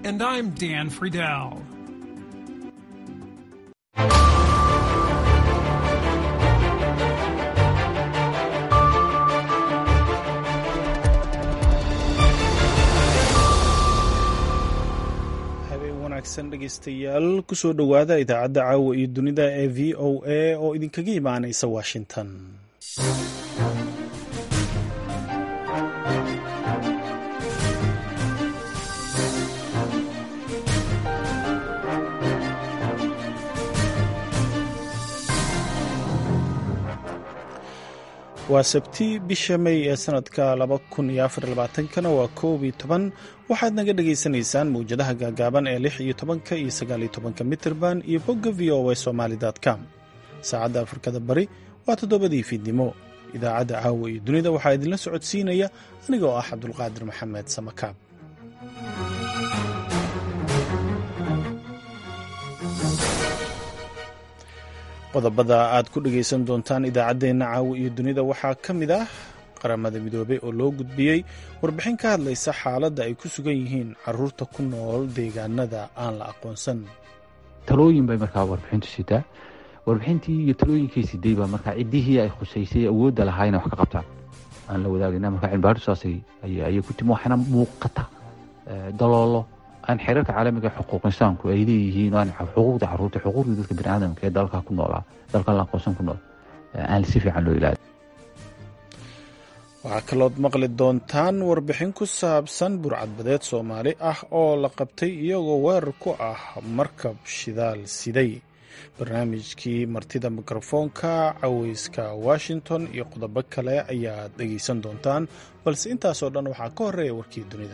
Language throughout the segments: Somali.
And I'm Dan Friedel. dhegeystayaal kusoo dhowaada idaacadda caawa iyo dunida ee v o a oo idinkaga imaanaysa washington waa sabti bisha may ee sanadka kana waa koob iyo toban waxaad naga dhagaysanaysaan mawjadaha gaagaaban ee lix iyo tobanka iyo sagaaliyo tobanka mitirban iyo bogga v o a somaali com saacadda afrikada bari waa toddobadii fiidnimo idaacadda caawa iyo dunida waxaa idinla socodsiinaya anigoo ah cabdulqaadir maxamed samakaab qodobada aad ku dhegaysan doontaan idaacaddeenna caawa iyo dunida waxaa ka mid ah qaramada midoobey oo loo gudbiyey warbixin ka hadlaysa xaaladda ay ku sugan yihiin caruurta ku nool deegaanada aan la aqoonsan talooyin bay markaa warbixintu sitaa warbixintii iyo talooyinkii siday baa markaa ciddihii ay khusaysay awoodda lahaa inay wax ka qabtaan aan la wadaagina markaa cilmibaadhu saasay ayay ku timi waxaana muuqata daloolo aan xeerarka caalamiga xuquuq insaanku ay leeyihiin aan xuquuqda caruurta xuquuqda dadka biniaadamka ee dalka ku noolaa dalka la aqoonsan ku nool aan si fiican loo ilaali waxaa kalood maqli doontaan warbixin ku saabsan burcadbadeed soomaali ah oo la qabtay iyagoo weerar ku ah markab shidaal siday barnaamijkii martida mikrofoonka caweyska washington iyo qodobo kale ayaad dhegaysan doontaan balse intaasoo dhan waxaa ka horeeya warkii dunida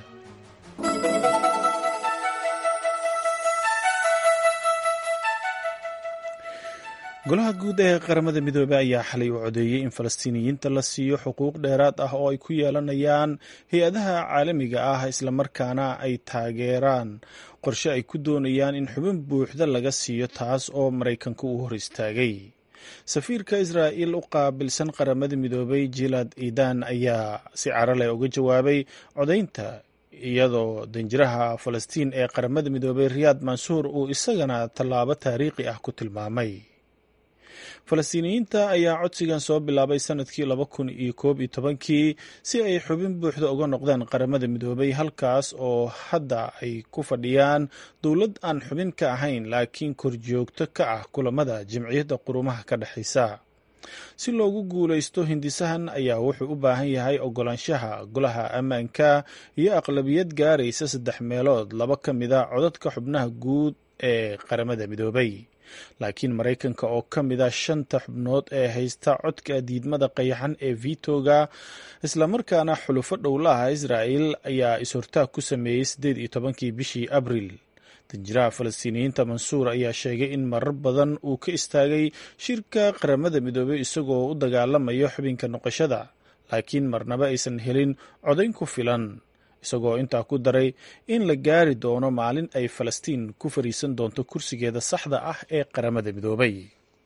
golaha guud ee qaramada midoobey ayaa xalay u codeeyey in falastiiniyiinta la siiyo xuquuq dheeraad ah oo ay ku yeelanayaan hay-adaha caalamiga ah islamarkaana ay taageeraan qorshe ay ku doonayaan in xubin buuxda laga siiyo taas oo maraykanka uu hor istaagay safiirka israa'il u qaabilsan qaramada midoobey jilad idan ayaa si caraleh uga jawaabay codaynta iyadoo danjiraha falastiin ee qaramada midoobey riyaad mansuur uu isagana tallaabo taariikhi ah ku tilmaamay falastiiniyiinta ayaa codsigan soo bilaabay sanadkii laba kun iyo koob iyo tobankii si ay xubin buuxda uga noqdeen qaramada midoobay halkaas oo hadda ay ku fadhiyaan dowlad aan xubin ka ahayn laakiin korjoogto ka ah kulamada jimciyadda qurumaha ka dhexaysa si loogu guulaysto hindisahan ayaa wuxuu u baahan yahay ogolaanshaha golaha ammaanka iyo aqlabiyad gaaraysa saddex meelood laba ka mida codadka xubnaha guud ee qaramada midoobay laakiin maraykanka oo ka mid a shanta xubnood ee haysta codka diidmada qayaxan ee vitoga islamarkaana xulufo dhowlaha israa'il ayaa is-hortaag ku sameeyey siddeed iyo tobankii bishii abril danjiraha falastiiniyiinta mansuur ayaa sheegay in marar badan uu ka istaagay shirka qaramada midoobey isagoo u dagaalamayo xubinka noqoshada laakiin marnaba aysan helin codayn ku filan isagoo intaa ku daray in la gaari doono maalin ay falastiin ku fariisan doonto kursigeeda saxda ah ee qaramada midoobay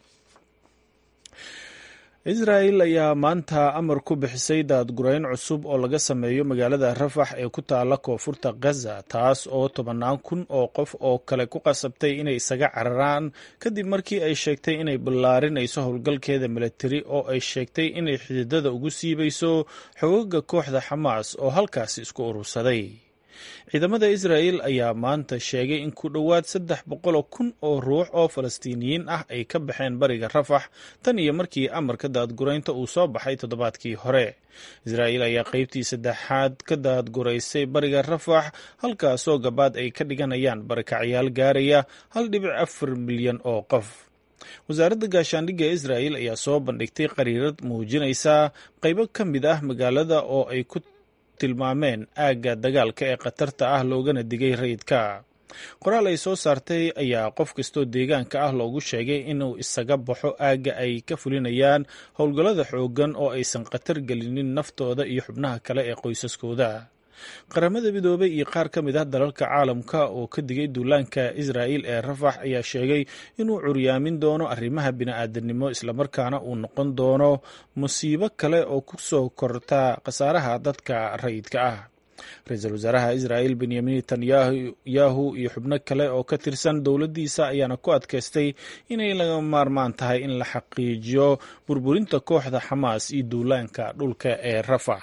israa'il ayaa maanta amar ku bixisay daadgurayn cusub oo laga sameeyo magaalada rafax ee ku taala koonfurta gaza taas oo tobannaan kun oo qof oo kale ku qasabtay inay isaga cararaan kadib markii ay sheegtay inay ballaarinayso howlgalkeeda milatari oo ay sheegtay inay xididada ugu siibayso xogaga kooxda xamaas oo halkaasi isku urursaday ciidamada israa'il ayaa maanta sheegay in ku dhowaad saddex boqoloo kun oo ruux oo falastiiniyiin ah ay ka baxeen bariga rafax tan iyo markii amarka daadguraynta uu soo baxay toddobaadkii hore israa'il ayaa qeybtii saddexaad ka daadguraysay bariga rafax halkaasoo gabaad ay ka dhiganayaan barakacyaal gaaraya hal dhibic afar milyan oo qof wasaaradda gaashaandhigga israa'il ayaa soo bandhigtay qariirad muujinaysa qaybo ka mid ah magaalada oo ay ku tilmaameen aagga dagaalka ee khatarta ah loogana digay rayidka qoraal ay soo saartay ayaa qof kastoo deegaanka ah loogu sheegay inuu isaga baxo aagga ay ka fulinayaan howlgallada xooggan oo aysan khatar gelinin naftooda iyo xubnaha kale ee qoysaskooda qaramada midoobey iyo qaar ka mid ah dalalka caalamka oo ka digay duulaanka israa'il ee rafax ayaa sheegay inuu curyaamin doono arrimaha bini'aadanimo islamarkaana uu noqon doono musiibo kale oo ku soo korta khasaaraha dadka rayidka ah ra-iisul wasaaraha israa'il benyamin netanyahu iyo xubno kale oo ka tirsan dowladdiisa ayaana ku adkaystay inay laga maarmaan tahay in la xaqiijiyo burburinta kooxda xamaas iyo duulaanka dhulka ee rafax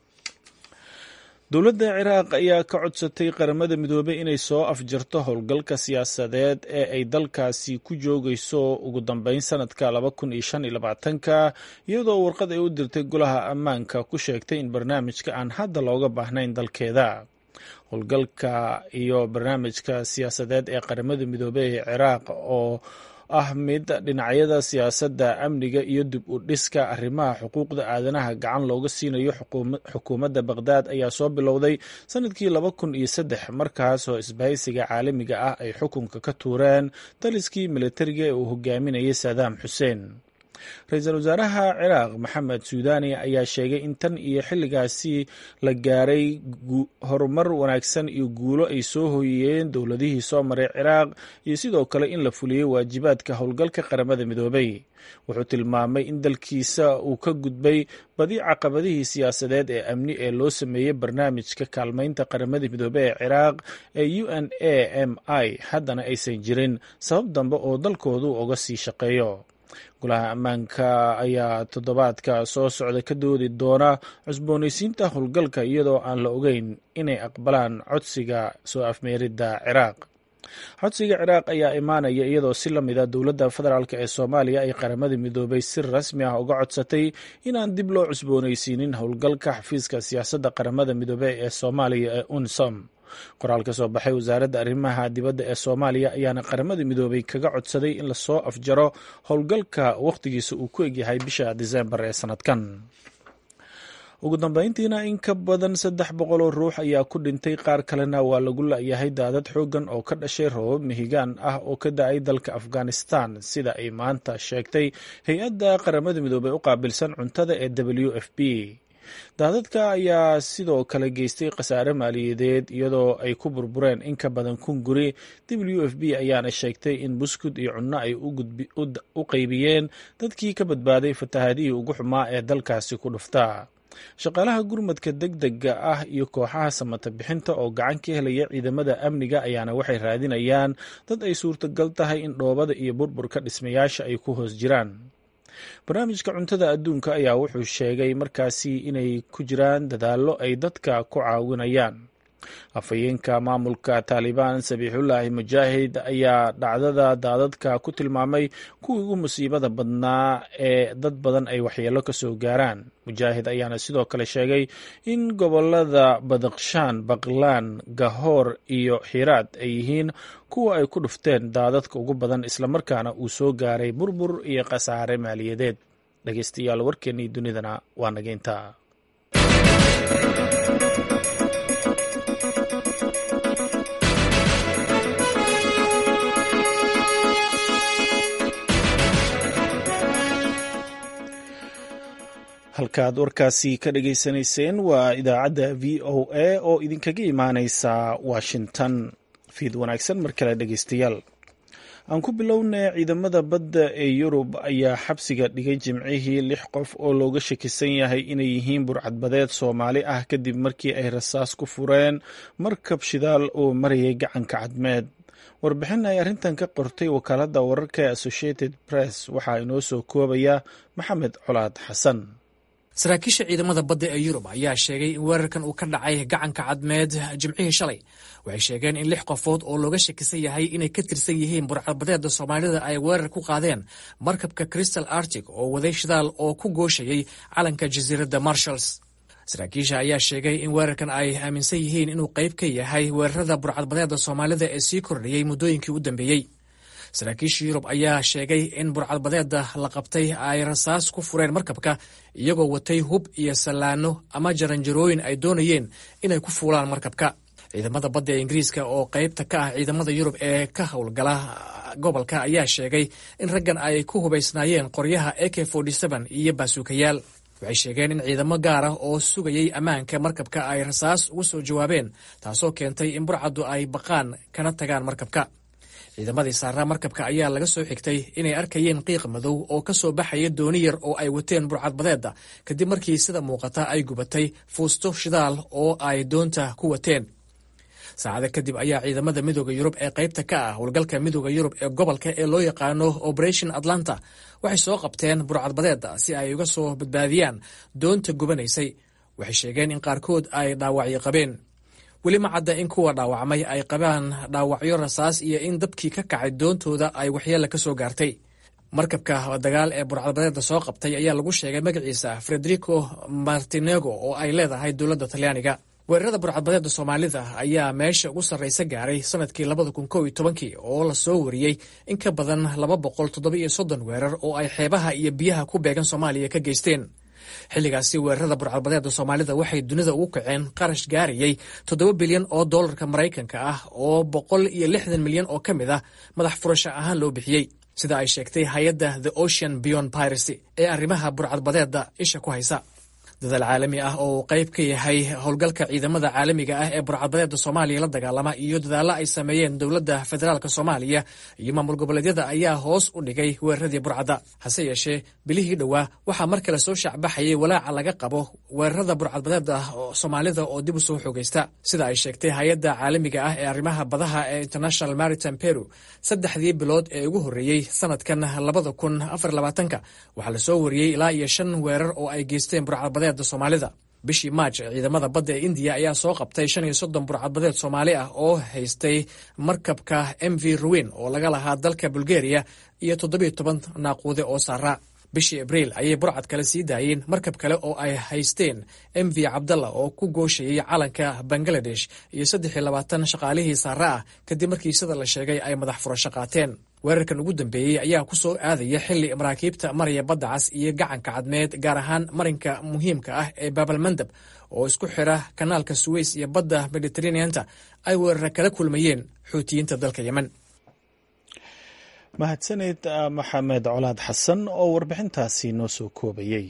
dowladda ciraaq ayaa ka codsatay qaramada midoobey inay soo afjarto howlgalka siyaasadeed ee ay dalkaasi ku joogayso ugu dambeyn sanadka laba kun iyo shan iyo labaatanka iyadoo warqad ay u dirtay golaha ammaanka ku sheegtay in barnaamijka aan hadda looga baahnayn dalkeeda howlgalka iyo barnaamijka siyaasadeed ee qaramada midoobey ee ciraaq oo ah mid dhinacyada siyaasadda amniga iyo dib u dhiska arrimaha xuquuqda aadanaha gacan looga siinayo xukuumadda baqhdaad ayaa soo bilowday sanadkii laba kun iyo saddex markaasoo isbahaysiga caalamiga ah ay xukunka ka tuureen daliskii militariga ee uu hogaaminayay saadaam xuseen ra-iisul wasaaraha ciraaq maxamed suudani ayaa sheegay in tan iyo xilligaasi la gaaray horumar wanaagsan iyo guulo ay soo hooyiyeen dowladihii soo maray ciraaq iyo sidoo kale in la fuliyey waajibaadka howlgalka qaramada midoobay wuxuu tilmaamay in dalkiisa uu ka gudbay badi caqabadihii siyaasadeed ee amni ee loo sameeyey barnaamijka kaalmaynta qaramada midoobey ee ciraaq ee u n a m i haddana aysan jirin sabab dambe oo dalkoodu uga sii shaqeeyo golaha ammaanka ayaa toddobaadka soo socda ka doodi doona cusboonaysiinta howlgalka iyadoo aan la ogeyn inay aqbalaan codsiga soo afmeeridda ciraaq codsiga ciraaq ayaa imaanaya iyadoo si lamida dowladda federaalk ee soomaaliya ay qaramada midoobay si rasmi ah uga codsatay inaan dib loo cusboonaysiinin howlgalka xafiiska siyaasadda qaramada midoobey ee soomaaliya ee unsom qoraal ka soo baxay wasaaradda arrimaha dibadda ee soomaaliya ayaana qaramada midoobay kaga codsaday in lasoo afjaro howlgalka wakhtigiisa uu ku egyahay bisha diseembar ee sanadkan ugu dambeyntiina in ka badan saddex boqol oo ruux ayaa ku dhintay qaar kalena waa lagu la-yahay daadad xooggan oo ka dhashay roobab mihigaan ah oo ka da-ay dalka afghanistan sida ay maanta sheegtay hay-adda qaramada midoobey u qaabilsan cuntada ee w f p daadadka ayaa sidoo kale geystay khasaare maaliyadeed iyadoo ay ku burbureen in ka badan kun guri w f b ayaana sheegtay in buskud iyo cunno ay u qaybiyeen dadkii ka badbaaday fatahaadihii ugu xumaa ee dalkaasi ku dhuftaa shaqaalaha gurmadka deg dega ah iyo kooxaha samata bixinta oo gacan ka helaya ciidamada amniga ayaana waxay raadinayaan dad ay suurtagal tahay in dhoobada iyo burburka dhismayaasha ay ku hoos jiraan barnaamijka cuntada adduunka ayaa wuxuu sheegay markaasi inay ku jiraan dadaallo ay dadka ku caawinayaan afhayeenka maamulka taalibaan sabiixullaahi mujaahid ayaa dhacdada daadadka ku tilmaamay kuwii ugu musiibada badnaa ee dad badan ay waxyeello ka soo gaaraan mujaahid ayaana sidoo kale sheegay in gobolada badakshaan baqlaan gahoor iyo xiraad ay yihiin kuwa ay ku dhufteen daadadka ugu badan islamarkaana uu soo gaaray burbur iyo khasaare maaliyadeed dhegeystayaal warkeennii dunidana waa nageynta halkaad warkaasi ka dhageysanayseen waa idaacadda v o a oo idinkaga imaaneysa washington fiid wanaagsan mar kale dhegeystayaal aan ku bilownay ciidamada badda ee yurub ayaa xabsiga dhigay jimcihii lix qof oo looga shakisan yahay inay yihiin burcadbadeed soomaali ah kadib markii ay rasaas ku fureen markab shidaal oo marayay gacanka cadmeed warbixin ay arrintan ka qortay wakaaladda wararka ee associated press waxaa inoo soo koobaya maxamed colaad xasan saraakiisha ciidamada badda ee yurub ayaa sheegay in weerarkan uu ka dhacay gacanka cadmeed jimcihii shalay waxay sheegeen in lix qofood oo looga shakisan yahay inay ka tirsan yihiin burcadbadeeda soomaalida ay weerar ku qaadeen markabka crystal arctic oo waday shidaal oo ku gooshayay calanka jasiiradda marshalls saraakiisha ayaa sheegay in weerarkan ay aaminsan yihiin inuu qayb ka yahay weerarada burcadbadeeda soomaalida ee sii kordhayey muddooyinkii u dambeeyey saraakiisha yurub ayaa sheegay in burcadbadeeda la qabtay ay rasaas ku fureen markabka iyagoo watay hub iyo sallaano ama jaranjarooyin ay doonayeen inay ku fuulaan markabka ciidamada badda ee ingiriiska oo qaybta ka ah ciidamada yurub ee ka howlgala gobolka ayaa sheegay in raggan ay ku hubaysnaayeen qoryaha ak iyo baasuukayaal waxay sheegeen in ciidamo gaar ah oo sugayay ammaanka markabka ay rasaas ugu soo jawaabeen taasoo keentay in burcaddu ay baqaan kana tagaan markabka ciidamadii saaraa markabka ayaa laga soo xigtay inay arkayeen qiiq madow oo ka soo baxaya dooni yar oo ay wateen burcadbadeedda kadib markii sida muuqata ay gubatay fuusto shidaal oo ay doonta ku wateen saacada kadib ayaa ciidamada midooda yurub ee qaybta ka ah howlgalka midooda yurub ee gobolka ee loo yaqaano operation atlanta waxay soo qabteen burcadbadeedda si ay uga soo badbaadiyaan doonta gubanaysay waxay sheegeen in qaarkood ay dhaawacyo qabeen weli ma cadda in kuwa dhaawacmay ay qabaan dhaawacyo rasaas iyo in dabkii ka kacay doontooda ay waxyeella ka soo gaartay markabka dagaal ee burcadbadeedda soo qabtay ayaa lagu sheegay magaciisa frederico martinego oo ay leedahay dowladda talyaaniga weerarada burcadbadeedda soomaalida ayaa meesha ugu sarraysa gaaray sanadkii labada kun kow iyo tobankii oo lasoo wariyey in ka badan laba boqol toddoba iyo soddon weerar oo ay xeebaha iyo biyaha ku beegan soomaaliya ka geysteen xilligaasi weerarada burcadbadeedda soomaalida waxay dunida ugu kaceen qarash gaarayey toddoba bilyan oo dollarka maraykanka ah oo boqol iyo lixdan milyan oo ka mid ah madax furasho ahaan loo bixiyey sida ay sheegtay hay-adda the ocean beyond piracy ee arrimaha burcadbadeedda isha ku haysa dadaal caalami ah oo uu qayb ka yahay howlgalka ciidamada caalamiga ah ee burcadbadeedda soomaaliya la dagaalama iyo dadaalla ay sameeyeen dowladda federaalk soomaaliya iyo maamul goboleedyada ayaa hoos u dhigay weeraradii burcadda hase yeeshee bilihii dhowaa waxaa mar kale soo shaacbaxayay walaaca laga qabo weerarada burcadbadeedda soomaalida oo dib u soo xoogaysta sida ay sheegtay hay-adda caalamiga ah ee arrimaha badaha ee international maritime peru saddexdii bilood ee ugu horreeyey sanadkan labada kun afar labaatanka waxaa lasoo wariyey ilaa iyo shan weerar oo ay geysteen burcadbadeed soomaalida bishii maaj ciidamada badda ee indiya ayaa soo qabtay shan iyo soddon burcadbadeed soomaali ah oo haystay markabka m v ruwin oo laga lahaa dalka bulgariya iyo toddobiyo toban naaquude oo saaraa bishii abriil ayay burcad kale sii daayeen markab kale oo ay haysteen m v cabdalla oo ku gooshayay calanka bangaladesh iyo saddex iyo labaatan shaqaalihii saara ah kadib markii sida la sheegay ay madax furasho qaateen weerarkan ugu dambeeyey ayaa ku soo aadaya xilli maraakiibta maraya badda cas iyo gacanka cadmeed gaar ahaan marinka muhiimka ah ee baabalmandab oo isku xira kanaalka suweys iyo badda mediteraneanta ay weerara kala kulmayeen xuutiyiinta dalka yemen mahadsaneed maxamed colaad xasan oo warbixintaasi noo soo koobayey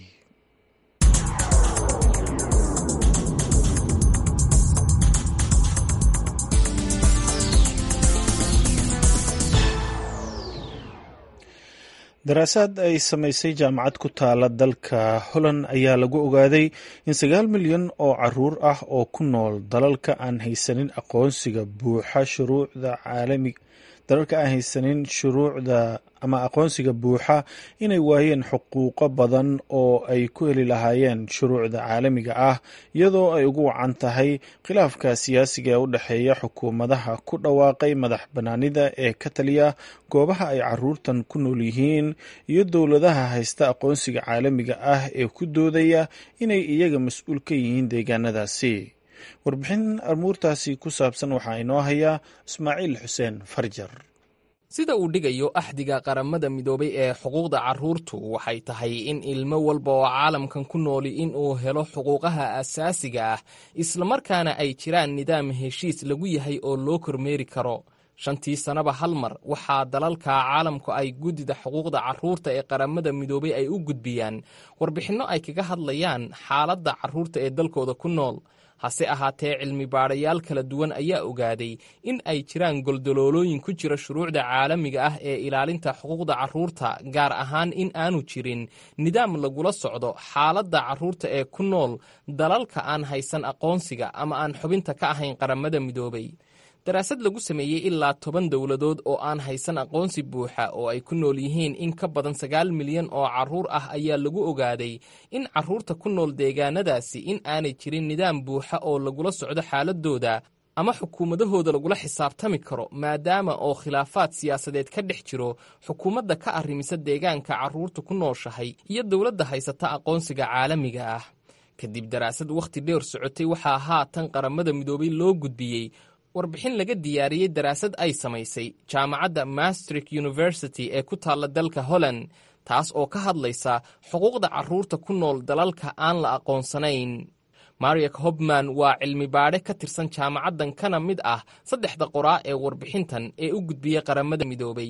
daraasaad ay samaysay jaamacad ku taala dalka holland ayaa lagu ogaaday in sagaal milyan oo caruur ah oo ku nool dalalka aan haysanin aqoonsiga buuxa shuruucda caalamiga dalalka aan haysanin shuruucda ama aqoonsiga buuxa inay waayeen xuquuqo badan oo ay ku heli lahaayeen shuruucda caalamiga ah iyadoo ay ugu wacan tahay khilaafka siyaasiga ee u dhexeeya xukuumadaha ku dhawaaqay madax bannaanida ee ka taliya goobaha ay caruurtan ku nool yihiin iyo dowladaha haysta aqoonsiga caalamiga ah ee ku doodaya inay iyaga mas-uul ka yihiin deegaanadaasi warbixin amuurtaasi ku saabsan waxaa inoo hayaa ismaaciil xuseen farjar sida uu dhigayo axdiga qaramada midoobay ee xuquuqda carruurtu waxay tahay in ilmo walba oo caalamkan ku nooli in uu helo xuquuqaha asaasiga ah islamarkaana ay jiraan nidaam heshiis lagu yahay oo loo kormeeri karo shantii sannaba hal mar waxaa dalalka caalamku ay guddida xuquuqda carruurta ee qaramada midoobay ay u gudbiyaan warbixinno ay kaga hadlayaan xaaladda carruurta ee dalkooda ku nool hase ahaatee cilmi baadhayaal kala duwan ayaa ogaaday in ay jiraan goldoloolooyin ku jira shuruucda caalamiga ah ee ilaalinta xuquuqda carruurta gaar ahaan in aanu jirin nidaam lagula socdo xaaladda carruurta ee ku nool dalalka aan haysan aqoonsiga ama aan xubinta ka ahayn qaramada midoobay daraasad lagu sameeyey ilaa toban dowladood oo aan haysan aqoonsi buuxa oo ay ku nool yihiin in ka badan sagaal milyan oo carruur ah ayaa lagu ogaaday in carruurta ku nool deegaanadaasi in aanay jirin nidaam buuxa oo lagula socdo xaaladooda ama xukuumadahooda lagula xisaabtami karo maadaama oo khilaafaad siyaasadeed ka dhex jiro xukuumadda ka arrimisa deegaanka carruurta ku nooshahay iyo dowladda haysata aqoonsiga caalamiga ah kadib daraasad wakhti dheer socotay waxaa haatan qaramada midoobay loo gudbiyey warbixin laga diyaariyey daraasad ay samaysay jaamacadda mastrik university ee ku taalla dalka holland taas oo ka hadlaysa xuquuqda carruurta ku nool dalalka aan la aqoonsanayn mariak hobman waa cilmi baadhe ka tirsan jaamacaddan kana mid ah saddexda qoraa ee warbixintan ee u gudbiyey qaramada midoobay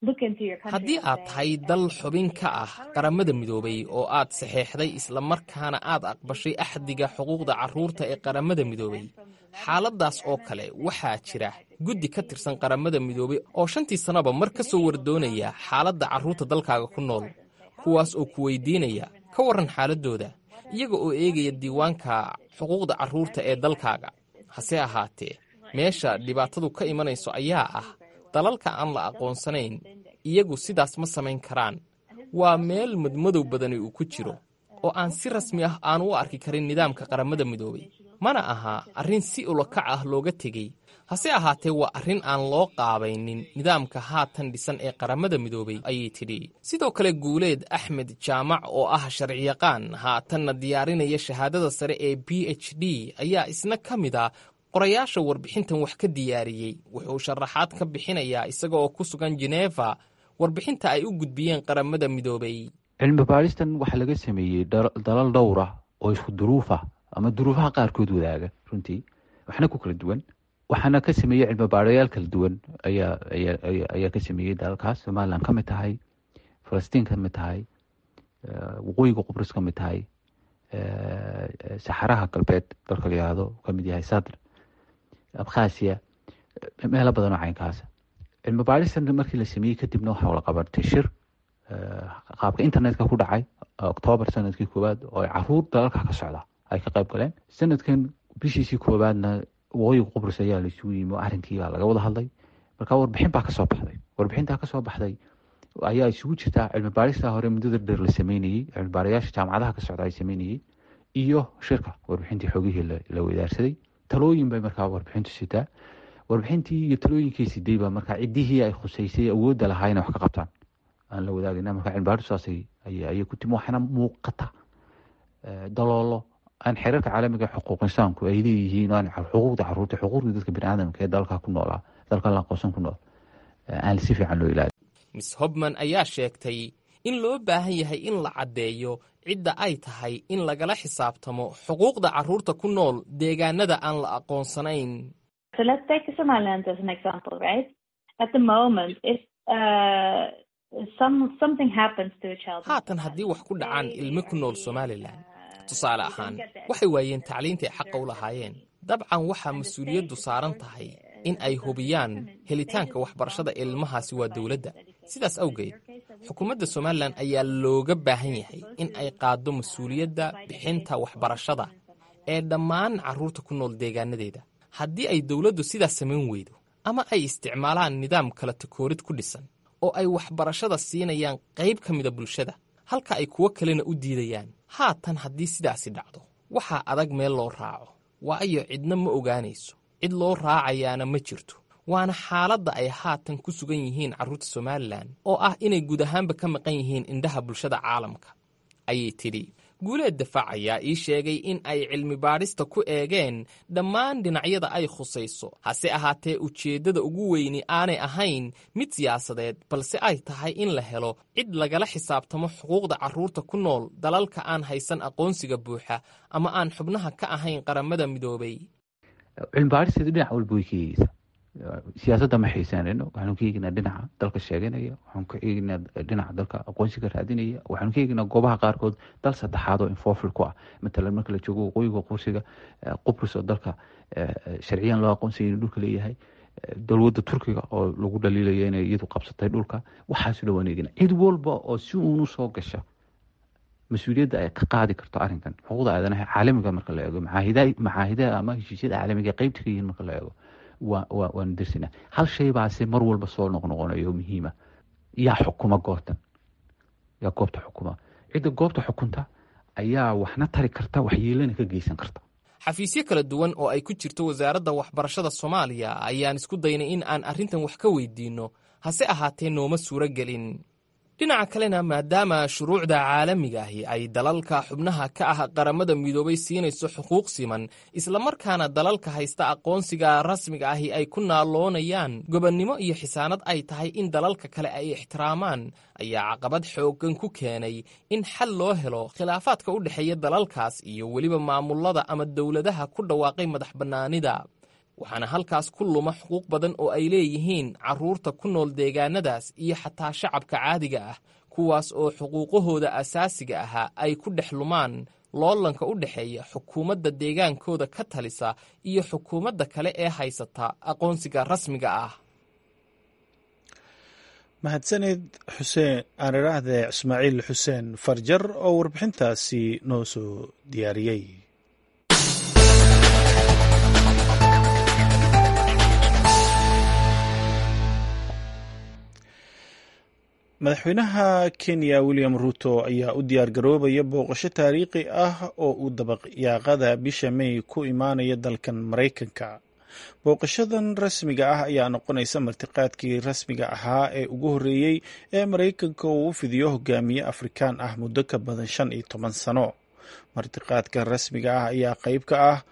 haddii aad tahay dal xubin ka ah qaramada midoobay oo aad saxeexday islamarkaana aad aqbashay axdiga xuquuqda carruurta ee qaramada midoobay xaaladdaas oo kale waxaa jira guddi ka tirsan qaramada midoobay oo shantii sannaba mar ka soo wardoonaya xaaladda carruurta dalkaaga ku nool kuwaas oo ku weydiinaya ka warran xaaladdooda iyaga oo eegaya diiwaanka xuquuqda carruurta ee dalkaaga hase ahaatee meesha dhibaatadu ka imanayso ayaa ah dalalka aan la aqoonsanayn iyagu sidaas ma samayn karaan waa meel madmadow badani uu ku jiro oo aan si rasmi ah aan u arki karin nidaamka qaramada midoobay mana aha arrin si ulakac ah looga tegey hase ahaatee waa arrin aan loo qaabaynin nidaamka haatan dhisan ee qaramada midoobay ayay tidhi sidoo kale guuleed axmed jaamac oo ah sharciyaqaan haatanna diyaarinaya shahaadada sare ee b h d ayaa isna ka mid a qorayaasha warbixintan wax ka diyaariyey wuxuu sharaxaad ka bixinayaa isaga oo ku sugan jeneva warbixinta ay u gudbiyeen qaramada midoobay cilmi baadhistan waxaa laga sameeyey dalal dhowra oo isku duruufa ama duruufaha qaarkood wadaaga runtii waxna ku kala duwan waxaana ka sameeyey cilmi baadhayaal kala duwan ayaa ayaa ka sameeyey dalalkaas somalilan ka mid tahay falastiin ka mid tahay waqooyiga qubrus ka mid tahay saxaraha galbeed dalka la yihahdo kamid yahay sadr abkhasiya meelo badan oo caynkaasa cilmi baadhistan markii la sameeyey kadibna waxaa la qabatay shir qaabka internetka ku dhacay octoobar sanadkii koowaad oo ay caruur dalalka ka socda ay ka qayb galeen sanadkan bishiisii koowaadna waqooyiga qubrus ayaa la isugu yimi oo arrinkii baa laga wada hadlay marka warbixin baa kasoo baxday warbixintaa kasoo baxday ayaa isugu jirtaa cilmi baadhistaa hore muddada dheer la sameynayey cilmi baarayaasha jaamacadaha ka socda ay sameynayey iyo shirka warbixintii xoogihii la wadaarsaday talooyin bay markaa warbixintu sitaa warbixintii iyo talooyinkii siday baa markaa ciddihii ay khuseysay awoodda lahaa inay wax ka qabtaan aan la wadaagina marka cilmibaadhistu saasay ayay ku timi waxaana muuqata daloolo aan xeerarka caalamiga xuquuq insaanku ay leeyihiin aan xuquuqda caruurta xuquuqda dadka biniaadamka ee dalka ku noolaa dalka la aqoonsan ku nool aan si fiican loo ilaali miss hobman ayaa sheegtay in loo baahan yahay in la caddeeyo cidda ay tahay in lagala xisaabtamo xuquuqda carruurta ku nool deegaanada aan la aqoonsanayn haatan haddii wax ku dhacaan ilmo ku nool somalilan tusaale ahaan waxay waayeen tacliintay xaqa u lahaayeen dabcan waxaa mas-uuliyaddu saaran tahay in ay hubiyaan helitaanka waxbarashada ilmahaasi waa dowladda sidaas awgeed xukuumadda somalilan ayaa looga baahan yahay in ay qaaddo mas-uuliyadda bixinta waxbarashada ee dhammaan carruurta ku nool deegaanadeeda haddii ay dowladdu sidaas samayn weydo ama ay isticmaalaan nidaam kala takoorid ku dhisan oo ay waxbarashada siinayaan qayb ka mida bulshada halka ay kuwo kalena u diidayaan haatan haddii sidaasi dhacdo waxaa adag meel loo raaco waayo cidna ma ogaanayso cid loo raacayaana ma jirto waana xaaladda ay haatan ku sugan yihiin carruurta somalilan oo ah inay guud ahaanba ka maqan yihiin indhaha bulshada caalamka ayay tidhi guuleed dafaac ayaa ii sheegay in ay cilmi baadhista ku eegeen dhammaan dhinacyada ay khusayso hase ahaatee ujeeddada ugu weyni aanay ahayn mid siyaasadeed balse ay tahay in la helo cid lagala xisaabtamo xuquuqda carruurta ku nool dalalka aan haysan aqoonsiga buuxa ama aan xubnaha ka ahayn qaramada midoobay cilmi baadhisteedu dhinac walba way ka eegeysaa siyaasadda ma xiisaanayno waxaanu ka eegnaa dhinaca dalka sheeganaya waxaanu ka eegnaa dhinaca dalka aqoonsiga raadinaya waxaanu ka eegnaa goobaha qaarkood dal saddexaad oo infofil ku ah matalan marka la joogo waqooyiga qursiga qubrus oo dalka sharciyan loo aqoonsaya inuu dhulka leeyahay dowladda turkiga oo lagu dhaliilaya inay iyadu qabsatay dhulka waxaasu dhan waan eegnaa cid walba oo si uunu soo gasha mas-uuliyadda ay ka qaadi karto arrinkan xuquuqda aadanaha caalamiga marka la eego macaahidaha ama heshiisyada caalamiga qeybta ka yihiin marka la eego waanu dirsinaa hal shay baase mar walba soo noqnoqonayo muhiima yaa xukuma goobtan yaa goobta xukuma cidda goobta xukunta ayaa waxna tari karta waxyeelana ka geysan karta xafiisyo kala duwan oo ay ku jirto wasaaradda waxbarashada soomaaliya ayaan isku daynay in aan arrintan wax ka weydiinno hase ahaatee nooma suuro gelin dhinaca kalena maadaama shuruucda caalamiga ahi ay dalalka xubnaha ka ah qaramada midoobay siinayso xuquuq siman islamarkaana dalalka haysta aqoonsiga rasmiga ahi ay ku naaloonayaan gobonnimo iyo xisaanad ay tahay in dalalka kale ay ixtiraamaan ayaa caqabad xooggan ku keenay in xal loo helo khilaafaadka u dhexeeya dalalkaas iyo weliba maamulada ama dowladaha ku dhawaaqay madax bannaanida waxaana halkaas ku luma xuquuq badan oo ay leeyihiin carruurta ku nool deegaanadaas iyo xataa shacabka caadiga ah kuwaas oo xuquuqahooda asaasiga ahaa ay ku dhex lumaan loolanka u dhexeeya xukuumadda deegaankooda ka talisa iyo xukuumadda kale ee haysata aqoonsiga rasmiga ah mahadsaned xuseen aan idhaahde ismaaciil xuseen farjar oo warbixintaasi noo soo diyaariyey madaxweynaha kenya william ruto ayaa u diyaar garoobaya booqasho taariikhi ah oo uu dabaqyaaqada bisha may ku imaanaya dalkan maraykanka booqashadan rasmiga ah ayaa noqonaysa martiqaadkii rasmiga ahaa ee ugu horreeyey ee maraykanka uu u fidiyo hogaamiye afrikaan ah muddo ka badan shan iyo toban sano martiqaadka rasmiga ah ayaa qayb ka ah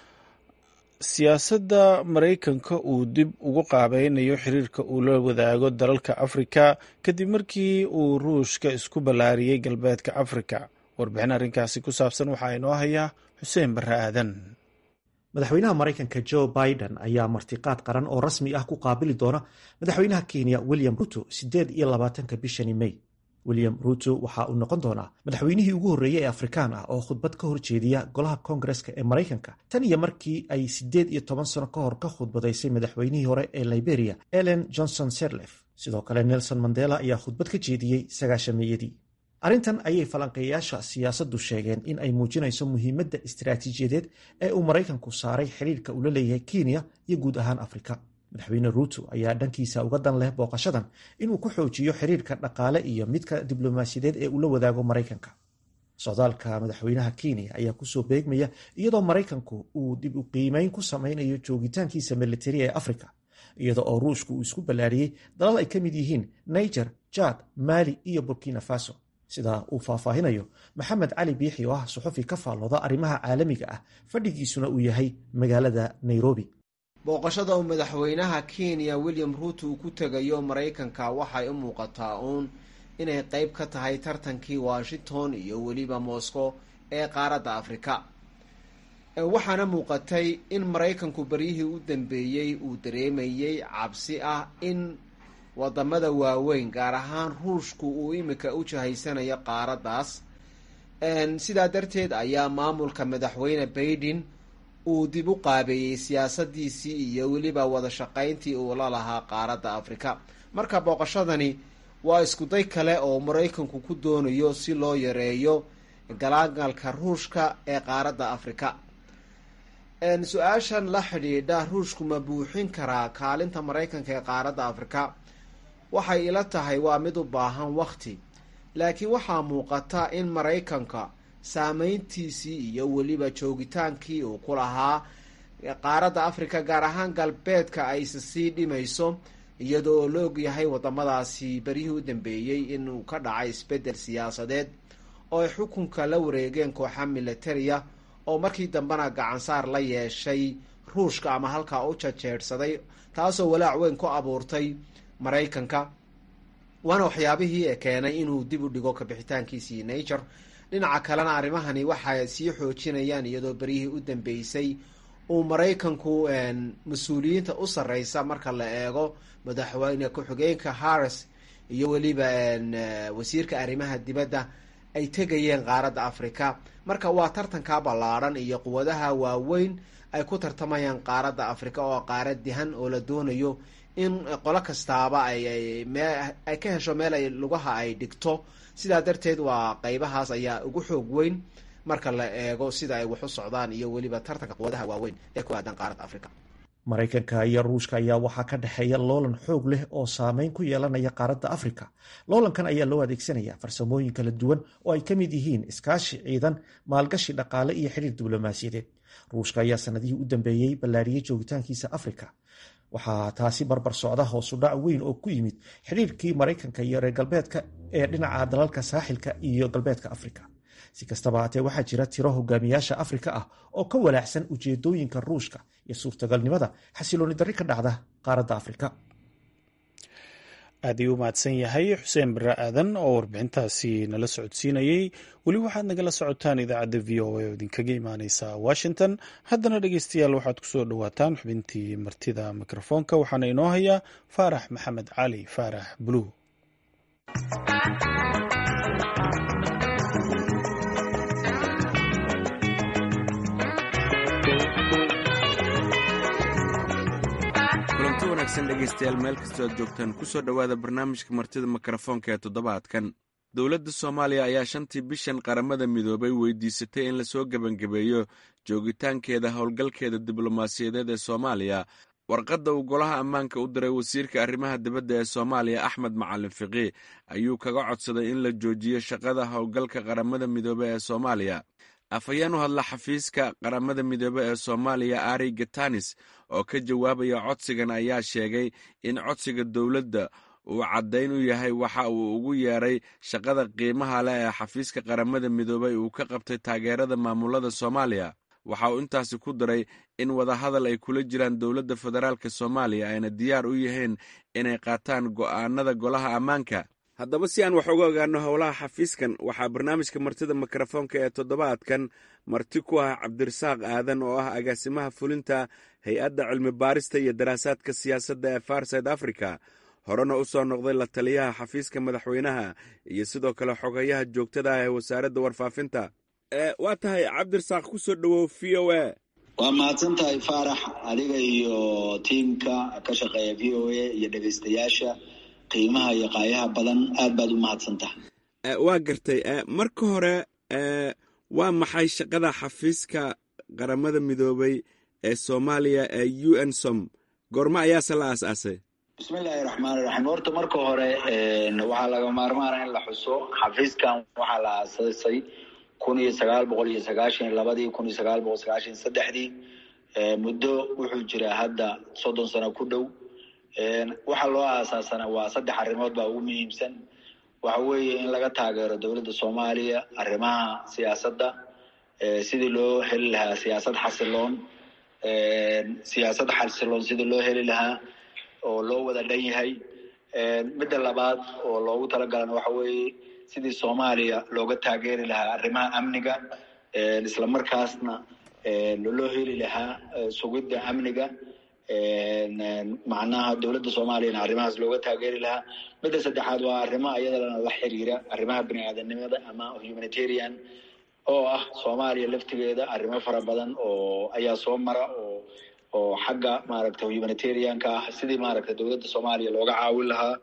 siyaasadda maraykanka uu dib ugu qaabeynayo xiriirka uu la wadaago dalalka afrika kadib markii uu ruushka isku ballaariyey galbeedka afrika warbixin arrinkaasi ku saabsan waxaa inoo hayaa xuseen barre aadan madaxweynaha maraykanka joe biden ayaa martiqaad qaran oo rasmi ah ku qaabili doona madaxweynaha kenya william ruto siddeed iyo labaatanka bishani may william ruto waxa uu noqon doonaa madaxweynihii ugu horreeyey ee afrikaan ah oo khudbad ka horjeediya golaha koongareska ee maraykanka tan iyo markii ay siddeed iyo toban sano ka hor ka khudbadaysay madaxweynihii hore ee liberia ellen johnson serlef sidoo kale nelson mandela ayaa khudbad ka jeediyey sagaashameeyadii arrintan ayay falanqeeyayaasha siyaasaddu sheegeen in ay muujinayso muhiimadda istaraatiijiyadeed ee uu maraykanku saaray xidhiirka uu la leeyahay kenya iyo guud ahaan afrika madaxweyne ruuto ayaa dhankiisa uga dan leh booqashadan inuu ku xoojiyo xiriirka dhaqaale iyo midka diblomaasiyadeed ee uu la wadaago maraykanka socdaalka madaxweynaha kenya ayaa kusoo beegmaya iyadoo maraykanku uu dib u qiimeyn ku samaynayo joogitaankiisa militari ee afrika iyada oo ruushku uu isku ballaariyey dalal ay ka mid yihiin niger jad mali iyo burkina faso sidaa uu faahfaahinayo maxamed cali biixi oo ah suxufi ka faallooda arrimaha caalamiga ah fadhigiisuna uu yahay magaalada nairobi booqashada uu madaxweynaha kenya william ruuto uu ku tegayo maraykanka waxay u muuqataa uun inay qeyb ka tahay tartankii washington iyo weliba moscow ee qaaradda afrika waxaana muuqatay in maraykanku beryihii u dambeeyey uu dareemayey cabsi ah in wadamada waaweyn gaar ahaan ruushku uu imika u jahaysanayo qaaraddaas sidaa darteed ayaa maamulka madaxweyne baiden uu dib u qaabeeyey siyaasadiisii iyo weliba wada shaqayntii uu la lahaa qaaradda afrika marka booqashadani waa iskuday kale oo maraykanku ku doonayo si loo yareeyo galaagalka ruushka ee qaaradda afrika su-aashan la xidhiidha ruushku ma buuxin karaa kaalinta maraykanka ee qaaradda afrika waxay ila tahay waa mid u baahan wakti laakiin waxaa muuqata in maraykanka saameyntiisii iyo weliba joogitaankii uu ku lahaa qaaradda afrika gaar ahaan galbeedka ayse sii dhimayso iyadoo oo la ogyahay wadamadaasi beryihii u dambeeyey inuu ka dhacay isbeddel siyaasadeed oo ay xukunka la wareegeen kooxa militariya oo markii dambena gacansaar la yeeshay ruushka ama halkaa u jajeedhsaday taasoo walaac weyn ku abuurtay maraykanka waana waxyaabihii e keenay inuu dib u dhigo kabixitaankiisii nature dhinaca kalena arrimahani waxay sii xoojinayaan iyadoo beryihii u dambeysay uu maraykanku mas-uuliyiinta u sarreysa marka la eego madaxweyne ku-xigeenka harris iyo weliba wasiirka arrimaha dibadda ay tegayeen qaaradda afrika marka waa tartanka ballaadhan iyo quwadaha waaweyn ay ku tartamayaan qaaradda afrika oo qaarad dihan oo la doonayo in qolo kastaaba ay ay ka hesho meel ay lugaha ay dhigto sidaa darteed waa qeybahaas ayaa ugu xoog weyn marka la eego sida ay wax u socdaan iyo weliba tartanka quwadaha waaweyn ee ku aadan qaaradda afrika maraykanka iyo ruushka ayaa waxaa ka dhexeeya loolan xoog leh oo saameyn ku yeelanaya qaaradda afrika loolankan ayaa loo adeegsanaya farsamooyin kala duwan oo ay ka mid yihiin iskaashi ciidan maalgashi dhaqaale iyo xiriir diblomaasiyadeed ruushka ayaa sanadihii u dambeeyey ballaariyey joogitaankiisa afrika waxaa taasi barbar socda hoosudhac weyn oo ku yimid xidhiirkii maraykanka iyo reer galbeedka ee dhinaca dalalka saaxilka iyo galbeedka afrika si kastaba haatee waxaa jira tiro hogaamiyaasha afrika ah oo ka walaacsan ujeedooyinka ruushka iyo suurtagalnimada xasilooni darri ka dhacda qaaradda afrika aad ayuu u mahadsan yahay xuseen bare aadan oo warbixintaasi nala socodsiinayey weli waxaad nagala socotaan idaacadda v o a oo idinkaga imaaneysa washington haddana dhegeystayaal waxaad kusoo dhowaataan xubintii martida mikrofoonka waxaana inoo hayaa faarax maxamed cali faarax bluu kulanti wanaagsan dhegaystayaal meel kastoo aad joogtaan ku soo dhowaada barnaamijka martida mikrofoonka ee toddobaadkan dowladda soomaaliya ayaa shantii bishan qaramada midoobay weydiisatay in lasoo gebangabeeyo joogitaankeeda howlgalkeeda diblomaasiyadeed ee soomaaliya warqadda uu golaha ammaanka u diray wasiirka arrimaha dibadda ee soomaaliya axmed macalin fiqi ayuu kaga codsaday in la joojiyo shaqada howlgalka qaramada midoobe ee soomaaliya afhayeen u hadla xafiiska qaramada midoobe ee soomaaliya ari gatanis oo ka jawaabaya codsigan ayaa sheegay in codsiga dowladda uu caddayn u yahay waxa uu ugu yeeray shaqada qiimaha leh ee xafiiska qaramada midoobey uu ka qabtay taageerada maamulada soomaaliya waxa uu intaasi ku daray in wadahadal ay kula jiraan dowladda federaalk soomaaliya ayna diyaar u yihiin inay qaataan go'aanada golaha ammaanka haddaba si aan wax uga ogaano howlaha xafiiskan waxaa barnaamijka martida mikrofoonka ee toddobaadkan marti ku ah cabdirasaaq aadan oo ah agaasimaha fulinta hay-adda cilmi baarista iyo daraasaadka siyaasadda ee farside africa horena u soo noqday la taliyaha xafiiska madaxweynaha iyo sidoo kale xogayaha joogtada ah ee wasaaradda warfaafinta waa tahay cabdirasaaq ku soo dhowow v o a waa mahadsan tahay faarax adiga iyo tiimka ka shaqeeya v o a iyo dhegaystayaasha qiimaha iyo qaayaha badan aad baad u mahadsan tahay waa gartay marka hore waa maxay shaqada xafiiska qaramada midoobay ee soomaaliya ee u n som goormo ayaase la aas-aasay bismillaahi raxmaan iraxiim horta marka hore waxaa laga maarmaana in la xuso xafiiskan waxaa la aasaasay kun iyo sagaal boqol iyo sagaashan iyo labadii kun iyo sagaal boqol sagaashan iyo saddexdii muddo wuxuu jiraa hadda soddon sano ku dhow waxaa loo aasaasana waa saddex arrimood baa ugu muhiimsan waxa weeye in laga taageero dowladda soomaaliya arrimaha siyaasadda sidii loo heli lahaa siyaasad xasiloon siyaasad xasiloon sidii loo heli lahaa oo loo wada dhan yahay midda labaad oo loogu talagalana waxa weeye sidii soomaaliya looga taageeri lahaa arrimaha amniga isla markaasna loo heli lahaa sugidda amniga macnaha dowladda soomaaliyana arrimahaas looga taageeri lahaa midda saddexaad waa arrimo iyadana la xiriira arrimaha bini aadanimada ama humanitarian oo ah soomaaliya laftigeeda arrimo fara badan oo ayaa soo mara oo oo xagga maaragta humanitarianka ah sidii maaragta dowladda soomaaliya looga caawin lahaa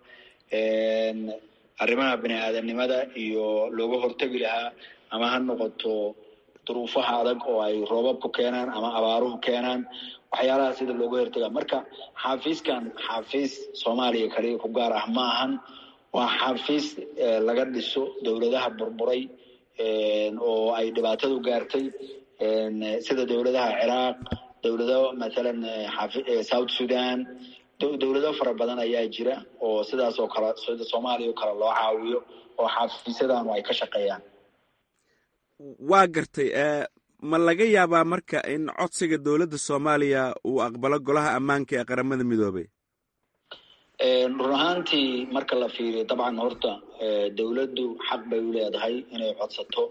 arrimaha bini aadanimada iyo looga hortegi lahaa ama ha noqoto duruufaha adag oo ay roobabku keenaan ama abaaruhu keenaan waxyaalaha sida looga hortega marka xafiiskan xafiis soomaaliya kaliya ku gaar ah ma ahan waa xafiis laga dhiso dowladaha burburay oo ay dhibaatadu gaartay sida dowladaha ciraaq dowlado mathalan south sudan dowlado fara badan ayaa jira oo sidaas oo kale sida soomaaliya oo kale loo caawiyo oo xafiisyadanu ay ka shaqeeyaan waa gartay ma laga yaabaa marka in codsiga dowladda soomaaliya uu aqbalo golaha ammaanka ee qaramada midoobay run ahaantii marka la fiiriyo dabcan horta dowladdu xaq bay u leedahay inay codsato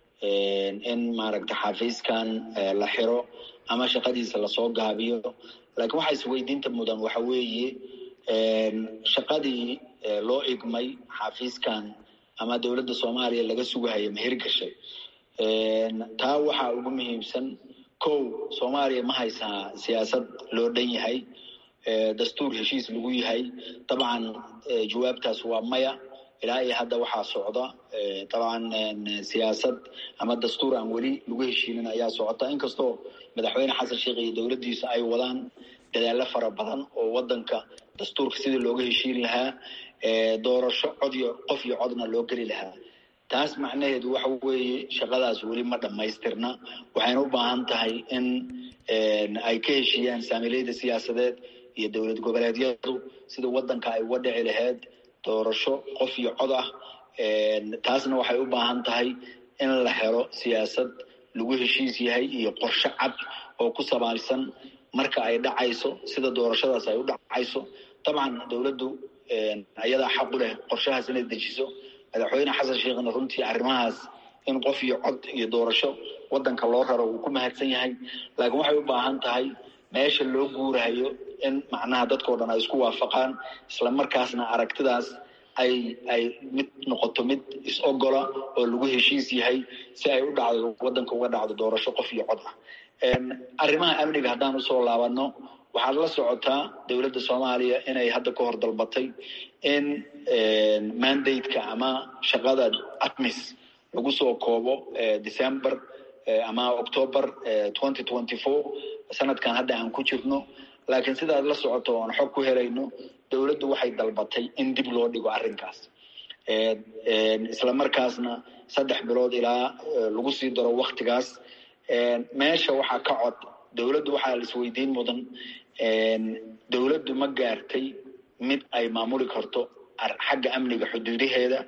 in maaragta xafiiskan la xiro ama shaqadiisa lasoo gaabiyo laakiin waxa isweydiinta mudan waxa weeye shaqadii loo igmay xafiiskan ama dowladda soomaaliya laga sugahaya ma hirgashay taa waxaa ugu muhiimsan kow soomaaliya ma haysaa siyaasad loo dhan yahay dastuur heshiis lagu yahay dabcan jawaabtaas waa maya ilaa iyo hadda waxaa socda dabcan siyaasad ama dastuur aan weli lagu heshiinin ayaa socota inkastoo madaxweyne xasan sheekh iyo dowladdiisa ay wadaan dadaalo fara badan oo wadanka dastuurka sidii looga heshiin lahaa doorasho cod iyo qof iyo codna loo geli lahaa taas macnaheedu waxa weeye shaqadaas weli ma dhammaystirna waxayna u baahan tahay in ay ka heshiiyaan saamileyda siyaasadeed iyo dowlad goboleedyadu sida wadanka ay uga dhici lahayd doorasho qof iyo cod ah taasna waxay u baahan tahay in la helo siyaasad lagu heshiis yahay iyo qorshe cad oo ku sabaabsan marka ay dhacayso sida doorashadaas ay u dhacayso dabcan dowladdu ayadaa xaq u leh qorshahaas inay dejiso madaxweyne xasan sheekhna runtii arrimahaas in qof iyo cod iyo doorasho wadanka loo raro uu ku mahadsan yahay laakiin waxay u baahan tahay meesha loo guurahayo in macnaha dadkao dhan ay isku waafaqaan isla markaasna aragtidaas ay ay mid noqoto mid is-ogola oo lagu heshiis yahay si ay u dhacdo wadanka uga dhacdo doorasho qof iyo cod ah arrimaha amniga haddaan usoo laabano waxaad la socotaa dowladda soomaaliya inay hadda ka hor dalbatay in mandate-ka ama shaqada atmis lagu soo koobo december ama october twenty twenty four sanadkan hadda aan ku jirno laakiin sidaad la socoto oon xog ku helayno dowladdu waxay dalbatay in dib loo dhigo arrinkaas isla markaasna saddex bilood ilaa lagu sii daro waktigaas meesha waxaa ka cod dowladdu waxaa la isweydiin mudan dowladdu ma gaartay mid ay maamuli karto xagga amniga xuduudaheeda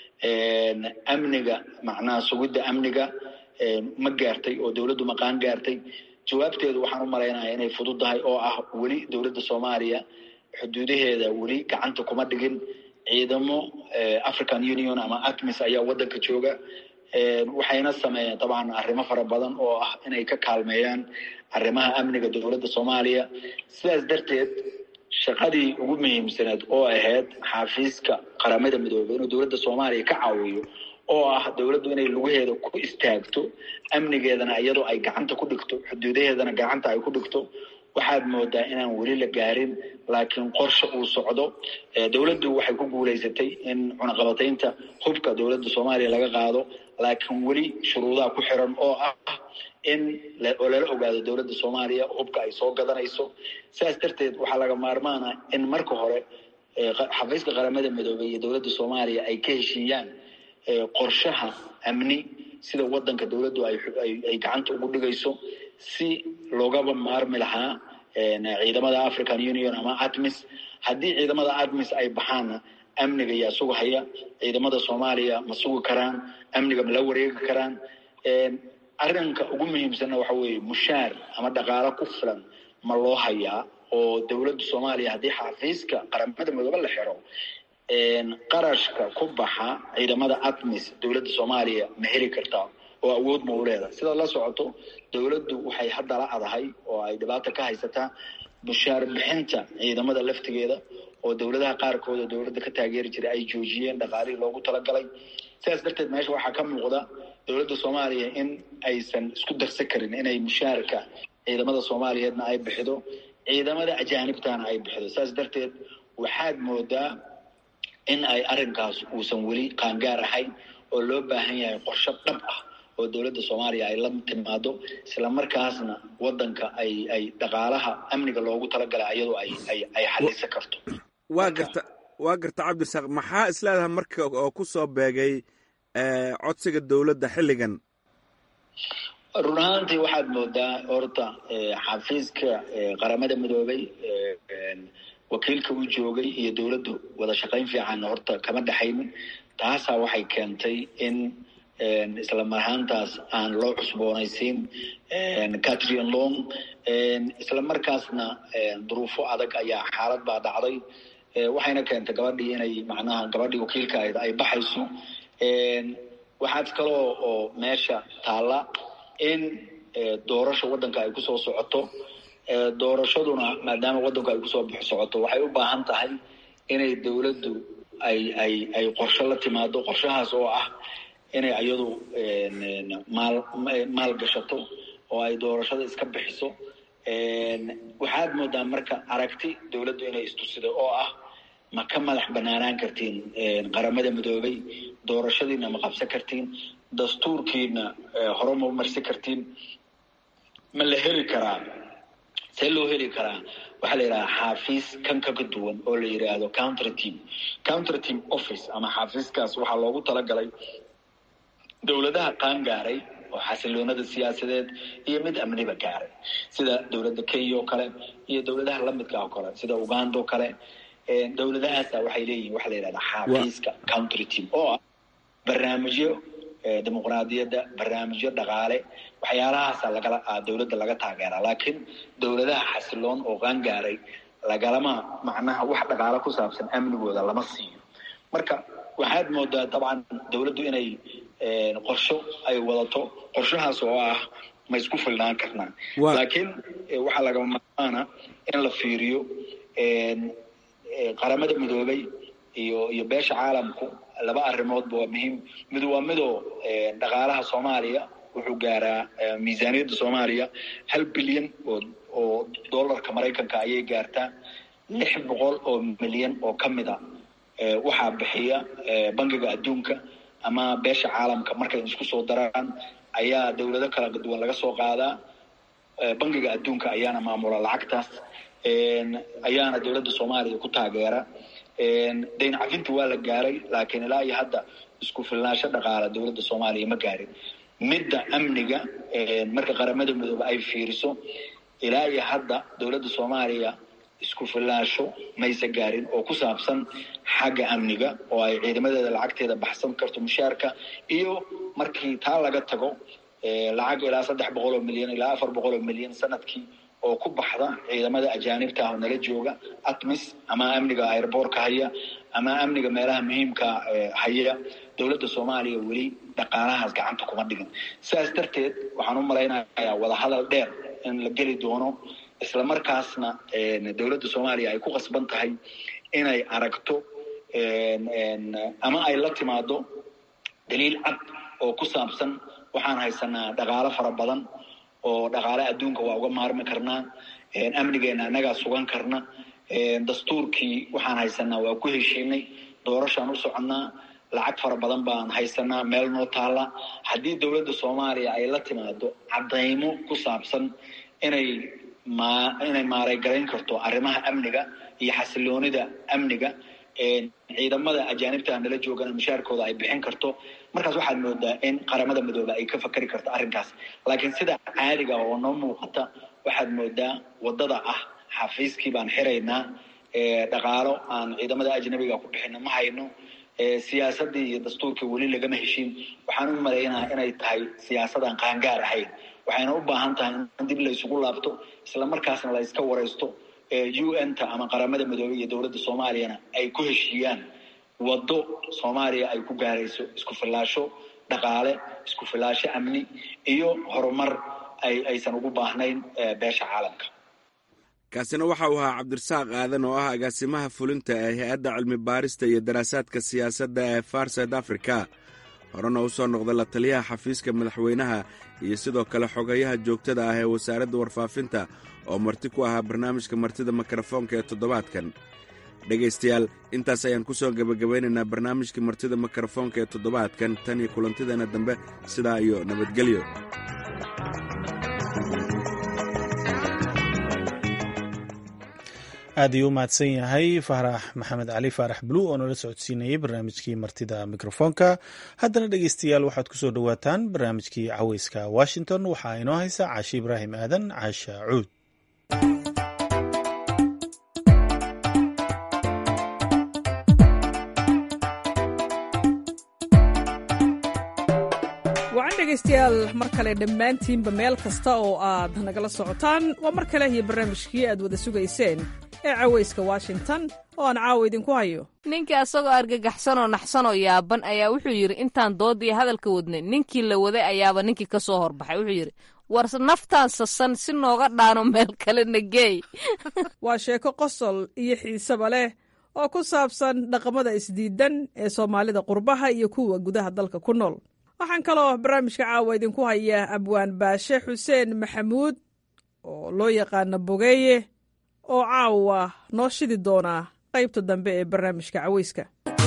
amniga macnaha sugidda amniga ma gaartay oo dowladdu maqaan gaartay jawaabteedu waxaan u malaynaya inay fududdahay oo ah weli dowladda soomaaliya xuduudaheeda weli gacanta kuma dhigin ciidamo african union ama atmis ayaa wadanka jooga waxayna sameeyeen dabcan arrimo fara badan oo ah inay ka kaalmeeyaan arrimaha amniga dowladda soomaaliya sidaas darteed shaqadii ugu muhiimsaneed oo ahayd xafiiska qaramada midoobey inuu dowladda soomaaliya ka caawiyo oo ah dowladdu inay lugaheeda ku istaagto amnigeedana iyadoo ay gacanta ku dhigto xuduudaheedana gacanta ay ku dhigto waxaad moodaa inaan weli la gaarin laakiin qorshe uu socdo dowladdu waxay ku guulaysatay in cunaqabataynta hubka dowladda soomaaliya laga qaado laakiin weli shuruudaha ku xiran oo ah in oo lala ogaado dowladda soomaaliya hubka ay soo gadanayso sidaas darteed waxaa laga maarmaana in marka hore xafiiska qaramada midoobey iyo dowladda soomaaliya ay ka heshiiyaan qorshaha amni sida wadanka dowladdu ay gacanta ugu dhigayso si loogaba maarmi lahaa ciidamada african union ama atmis haddii ciidamada atmis ay baxaanna amniga yaa sugahaya ciidamada soomaaliya ma sugi karaan amniga ma la wareegi karaan arrinka ugu muhiimsanna waxa weeye mushaar ama dhaqaalo ku filan ma loo hayaa oo dowladda soomaaliya haddii xafiiska qaramada midoobe la xiro qarashka ku baxa ciidamada atmis dowladda soomaaliya ma heli kartaa oo awood ma u leedahay sidaad la socoto dowladdu waxay hadda la adahay oo ay dhibaata ka haysataa mushaar bixinta ciidamada laftigeeda oo dowladaha qaarkooda dowladda ka taageeri jiray ay joojiyeen dhaqaalihii loogu talagalay sidaas darteed meesha waxaa ka muuqda dowladda soomaaliya in aysan isku darsan karin inay mushaarka ciidamada soomaaliyeedna ay bixido ciidamada ajaanibtana ay bixido sidaas darteed waxaad moodaa in ay arrinkaas uusan weli qaangaar ahayn oo loo baahan yahay qorsho dhab ah oo dowladda soomaaliya ay la timaado isla markaasna wadanka ay ay dhaqaalaha amniga loogu talagalay ayadoo ay ay ay xalisan karto waa garta waa garta cabdirasaaq maxaa isleedahay marka oo ku soo beegay codsiga dowladda xilligan run ahaantii waxaad moodaa horta xafiiska qaramada midoobey wakiilka u joogay iyo dowladdu wada shaqayn fiican horta kama dhexaynin taasaa waxay keentay in isla marhaantaas aan loo cusboonaysiin catrin long isla markaasna duruufo adag ayaa xaalad baa dhacday waxayna keentay gabadhii inay macnaha gabadhii wakiilka ahayd ay baxayso waxaad kaloo oo meesha taalla in doorasha waddanka ay kusoo socoto doorashaduna maadaama waddanku ay kusoo socoto waxay u baahan tahay inay dowladdu ay ay ay qorshe la timaado qorshahaas oo ah inay iyadu maal maal gashato oo ay doorashada iska bixiso waxaad moodaa marka aragti dowladdu inay istusido oo ah ma ka madax banaanaan kartiin qaramada midoobay doorashadiina ma qabsan kartiin dastuurkiina hore ma marsi kartiin ma la heli karaa see loo heli karaa waxaa la yidhaha xaafiis kan kaga duwan oo la yidhaahdo counter team counter team office ama xaafiiskaas waxaa loogu talagalay dowladaha qaan gaaray oo xasiloonada siyaasadeed iyo mid amniba gaaray sida dowladda kenya oo kale iyo dowladaha lamidka oo kale sida uganda oo kale dowladahaasa waxay leeyihin waxa la yidhahda xaafiiska counter team oo ah barnaamijyo dimuqraadiyadda barnaamijyo dhaqaale waxyaalahaasa lagala dowladda laga taageeraa laakiin dowladaha xasiloon oo qaangaaray lagalama macnaha wax dhaqaalo ku saabsan amnigooda lama siiyo marka waxaad moodaa dabcan dowladdu inay qorsho ay wadato qorshahaas oo ah ma isku filnaan karnaa laakiin waxaa lagama maarmaana in la fiiriyo qaramada midoobay iyo iyo beesha caalamku laba arrimoodba waa muhiim mid waa midoo dhaqaalaha soomaaliya wuxuu gaaraa miisaaniyadda soomaaliya hal bilyan oo oo dollarka maraykanka ayay gaartaa lix boqol oo milyan oo ka mid a waxaa bixiya bangiga adduunka ama beesha caalamka markay isku soo daraan ayaa dowlado kala duwan laga soo qaadaa bangiga adduunka ayaana maamula lacagtaas ayaana dowladda soomaaliya ku taageera dayn cafinta waa la gaaray laakiin ilaa iyo hadda isku filnaansho dhaqaala dowladda soomaaliya ma gaarin midda amniga marka qaramada midoobe ay fiiriso ilaa iyo hadda dowladda soomaaliya isku filnaansho maysa gaarin oo ku saabsan xagga amniga oo ay ciidamadeeda lacagteeda baxsan karto mushaarka iyo markii taa laga tago lacag ilaa saddex boqol oo milyan ilaa afar boqol oo milyan sanadkii oo ku baxda ciidamada ajaanibta ah oo nala jooga atmis ama amniga airboorka haya ama amniga meelaha muhiimka haya dowladda soomaaliya weli dhaqaalahaas gacanta kuma dhigin sidaas darteed waxaan u malaynayaa wadahadal dheer in la geli doono isla markaasna dowladda soomaaliya ay ku qasban tahay inay aragto ama ay la timaado daliil cad oo ku saabsan waxaan haysanaa dhaqaalo fara badan oo dhaqaale adduunka waa uga maarmi karnaa amnigeena annagaa sugan karna dastuurkii waxaan haysanaa waa ku heshiinay doorashaan u soconnaa lacag fara badan baan haysanaa meel noo taalla haddii dowladda soomaaliya ay la timaado caddaymo ku saabsan inay ma inay maaraygarayn karto arrimaha amniga iyo xasiloonida amniga ciidamada ajaanibta nala joogana mushaarkooda ay bixin karto markaas waxaad moodaa in qaramada midoobe ay ka fakari karto arrinkaas laakiin sida caadiga oo noo muuqata waxaad moodaa waddada ah xafiiskii baan xiraynaa dhaqaalo aan ciidamada ajnabiga ku bixino ma hayno siyaasadii iyo dastuurkii weli lagama heshiin waxaan u malaynaa inay tahay siyaasadaan qaangaar ahayn waxayna u baahan tahay in dib la isugu laabto isla markaasna la iska waraysto u n ta ama qaramada midoobey iyo dowladda soomaaliyana ay ku heshiiyaan waddo soomaaliya ay ku gaarayso isku filaasho dhaqaale isku filaasho amni iyo horumar ay aysan ugu baahnayn beesha caalamka kaasina waxa uu ahaa cabdirasaaq aadan oo ah agaasimaha fulinta ee hay-adda cilmi baarista iyo daraasaadka siyaasadda ee far south africa horena u soo noqda la taliyaha xafiiska madaxweynaha iyo sidoo kale xogayaha joogtada ah ee wasaaradda warfaafinta oo marti ku ahaa barnaamijka martida mikrofoonka ee toddobaadkan dhegaystayaal intaas ayaan ku soo gebagabaynaynaa barnaamijka martida mikrofoonka ee toddobaadkan tan iyo kulantideena dambe sidaa iyo nabadgelyo aad ayuu u mahadsan yahay faarax maxamed cali faarax bulu oo nala socodsiinayay barnaamijkii martida mikrofoonka haddana dhegeystayaal waxaad ku soo dhowaataan barnaamijkii caweyska washington waxaa inoo haysa caashi ibraahim aadan caasha cuud wacan dhegaystayaal mar kale dhammaantiinba meel kasta oo aad nagala socotaan waa mar kale iyo barnaamijkii aad wada sugayseen ee caweyska washington oo aan caawa idinku hayo ninkii asagoo argagaxsanoo naxsanoo yaaban ayaa wuxuu yidhi intaan doodii hadalka wadnay ninkii la waday ayaaba ninkii ka soo horbaxay wuxuu yidhi war naftaan sasan si nooga dhaano meel kalena geey waa sheeko qosol iyo xiiseba leh oo ku saabsan dhaqamada isdiidan ee soomaalida qurbaha iyo kuwa gudaha dalka ku nool waxaan kaloo barnaamijka caawa idinku hayaa abwaan baashe xuseen maxamuud oo loo yaqaano bogeeye oo caawa noo shidi doonaa qaybta dambe ee barnaamijka caweyska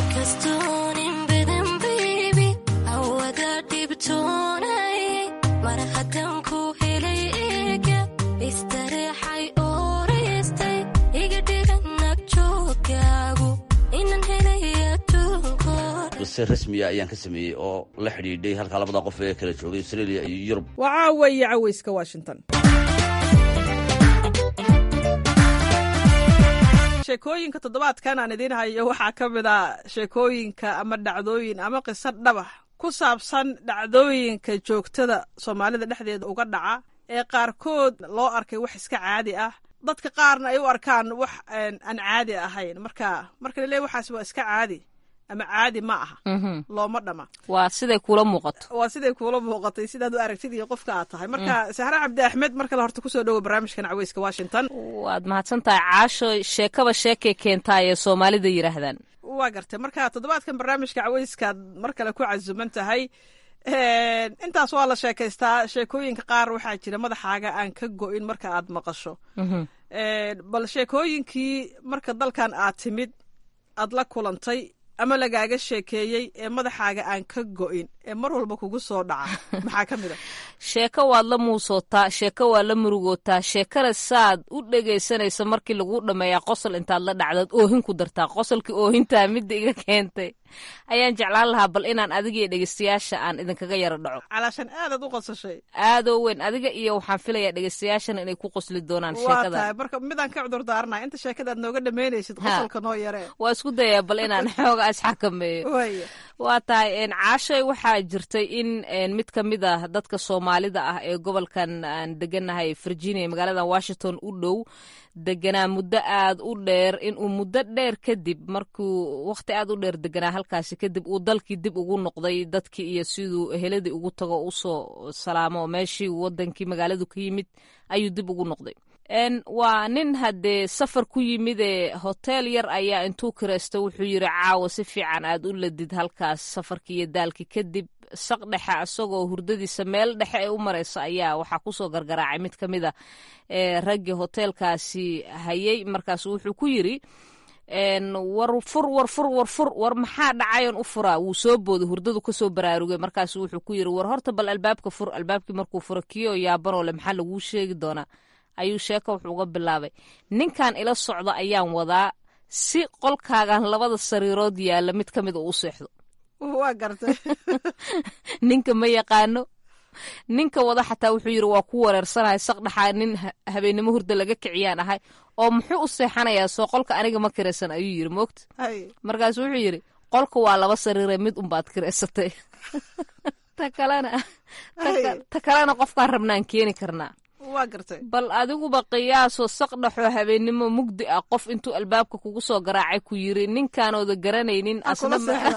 qise rasmiya ayaan ka sameeyey oo la xidhiidhay halkaa labada qof ee kala joogay australia iyo yurub waa caawa iyo caweyska washington sheekooyinka toddobaadkan aan idiin hayo waxaa ka mid a sheekooyinka ama dhacdooyin ama qiso dhabax ku saabsan dhacdooyinka joogtada soomaalida dhexdeeda uga dhaca ee qaarkood loo arkay wax iska caadi ah dadka qaarna ay u arkaan wax aan caadi ahayn marka marka laleeya waxaas waa iska caadi ama caadi ma aha looma dhama waa siday kuula muuqato waa siday kuula muuqatay sidaad u aragtid iyo qofka aad tahay marka sahre cabdi axmed mar kale horta kusoo dhowo barnaamijkan caweyska washington waad mahadsan tahay caasho sheekaba sheekay keentaa ee soomaalida yidhaahdaan waa gartay marka toddobaadkan barnaamijka caweyskaad mar kale ku casuman tahay intaas waa la sheekaystaa sheekooyinka qaar waxaa jira madaxaaga aan ka go-in marka aad maqasho bal sheekooyinkii marka dalkan aad timid aad la kulantay ama lagaaga sheekeeyey ee madaxaaga aan ka go-in ee mar walba kugu soo dhaca maxaa ka mid a sheeko waad la muusootaa sheeko waad la murugootaa sheekana saad u dhegaysanaysa markii laguu dhammeeyaa qosol intaad la dhacdaad oohin ku dartaa qosolkii oohintaa midda iga keentay ayaan jeclaan lahaa bal inaan adiga iyo dhegeystayaasha aan idinkaga yaro dhaco calaashan aadaad u qosashay aadoo weyn adiga iyo waxaan filayaa dhegeystayaashana inay ku qosli doonaan waa sheekada tahay marka midaan ka cudur daaranahay inta sheekadaad nooga dhammaynaysid qosolka noo yaree waa isku dayaa bal inaan xooga isxakameeyo waaya waa tahay caashay waxaa jirtay in mid ka mid ah dadka soomaalida ah ee gobolkan aan deganahay virginia magaalada washington u dhow deganaa muddo aad u dheer inuu muddo dheer kadib markuu wakhti aad u dheer deganaa halkaasi kadib uu dalkii dib ugu noqday dadkii iyo siduu eheladii ugu tago usoo salaamo meeshii wadankii magaaladu ka yimid ayuu dib ugu noqday waa nin haddee safar ku yimid ee hotel yar ayaa intuu kiraysta wuxuu yiri caawa si fiican aad u ladid halkaas safarkii iyo daalkii kadib saq dhexe isagoo hurdadiisa meel dhexe ee u mareysa ayaa waxaa kusoo gargaraacay mid ka mid a ee raggii hoteelkaasi hayay markaasu wuxuu ku yiri war fur war fur war fur war maxaa dhacayon u furaa wuu soo booday hurdadu kasoo baraarugay markaasu wuxuu ku yiri war horta bal albaabka fur albaabkii markuu furo kiyo yaabanoo le maxaa laguu sheegi doonaa ayuu sheeko wuxuu uga bilaabay ninkan ila socda ayaan wadaa si qolkaagan labada sariirood yaalla mid ka mid uu u seexdo waa gartay ninka ma yaqaano ninka wada xataa wuxuu yiri waa ku wareersanahay saqdhaxaa nin habeennimo hurda laga kiciyaan ahay oo muxuu u seexanayaa soo qolka aniga ma kiraysan ayuu yiri moogta markaasu wuxuu yiri qolka waa laba sariire mid unbaad kiraysatay ta kalena ta kalena qofkaan rabnaan keeni karnaa waa gartay bal adiguba qiyaasoo saqdhaxoo habeennimo mugdi ah qof intuu albaabka kugu soo garaacay ku yiri ninkaanooda garanaynin asna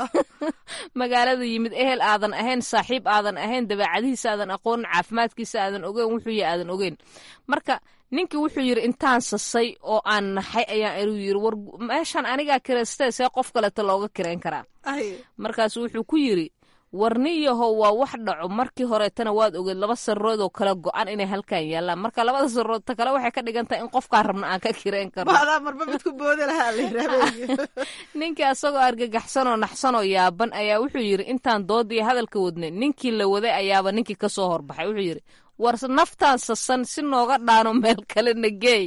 magaalada yimid ehel aadan ahayn saaxiib aadan ahayn dabeecadihiisa aadan aqoonin caafimaadkiisa aadan ogeyn wuxuu yahay aadan ogeyn marka ninkii wuxuu yiri intaan sasay oo aan naxay ayaan inuu yiri war meeshan anigaa kiraystay see qof kaleeto looga kirayn karaa markaasu wuxuu ku yiri warniyahow waa wax dhaco markii horeetana waad ogeed laba sarirood oo kala go-an inay halkan yaallaan marka labada sarirood ta kale waxay ka dhigan tahay in qofkaan rabna aan ka kirayn karno marba mid ku boodi lahaa ninkii asagoo argagaxsanoo naxsanoo yaaban ayaa wuxuu yiri intaan doodii hadalka wadnay ninkii la waday ayaaba ninkii kasoo horbaxay wuxuu yiri war naftaan sasan si nooga dhaano meel kalena geey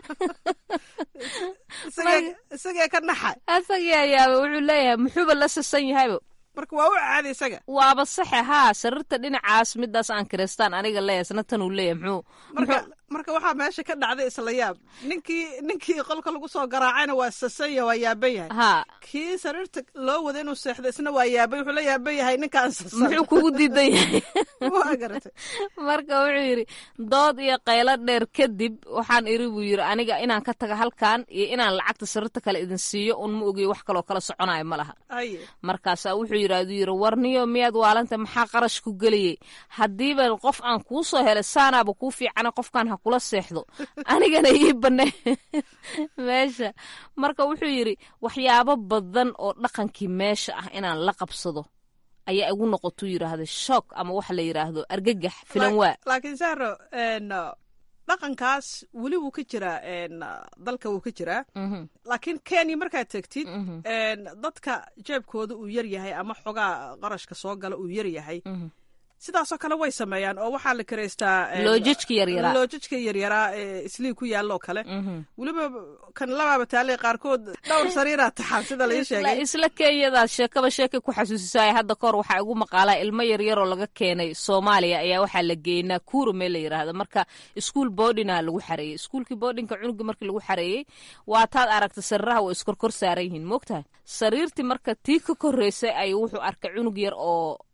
isagee ka naxay asagii ayaaba wuxuu leeyahay muxuuba la sasan yahayba marka waa u caadi isaga waaba saxe haa sariirta dhinacaas midaas aan kiristaan aniga leeyahay isna tan uu leeyahay muxuu marka marka waxaa meesha ka dhacday isla yaab ninkii ninkii qolka lagu soo garaacayna waa sasanya waa yaaban yahay haa kii sariirta loo wada inuu seexdo isna waa yaabay wuxuu la yaaban yahay ninkaan sasan muxuu kugu diidan yahay waa garatay marka wuxuu yidhi dood iyo qaylo dheer kadib waxaan iri buu yidhi aniga inaan ka taga halkan iyo inaan lacagta sariirta kale idin siiyo un ma ogiyo wax kaloo kala soconayo ma laha aye markaasaa wuxuu yidhi aduu yidhi warniyo miyaad waalanta maxaa qarash ku geliyey haddiiba qof aan kuu soo helay saanaaba kuu fiicana qofkan ha kula seexdo anigana ii banne meesha marka wuxuu yidhi waxyaabo badan oo dhaqankii meesha ah inaan la qabsado ayaa igu noqotuu yidhaahda shock ama waxa la yidhaahdo argagax filan waa laakiin sahro dhaqankaas weli wuu ka jiraa dalka wuu ka jiraa laakiin kenya markaad tegtid dadka jeebkooda uu yar yahay ama xogaa qarashka soo gala uu yar yahay sidaasoo kale way sameeyaan oo waxaa la karaystaa loojajka yaryaraa loojajka yaryaraa ee islii ku yaalloo kale weliba kan labaaba taaley qaarkood dhowr sariiraa taxan sida lai sheegay isla kenyadaas sheekaba sheekay ku xasuusisaaya hadda kahor waxaa igu maqaalaa ilmo yaryaroo laga keenay soomaaliya ayaa waxaa la geynaa kuuro meel la yidhaahdo marka iskuol boodhina lagu xareeyey iskuolkii boodhinka cunuga markii lagu xareeyey waataad aragta sariiraha waa iskorkor saaran yihiin moogtahay sariirtii marka tii ka korreysay ayuu wuxuu arkay cunug yar oo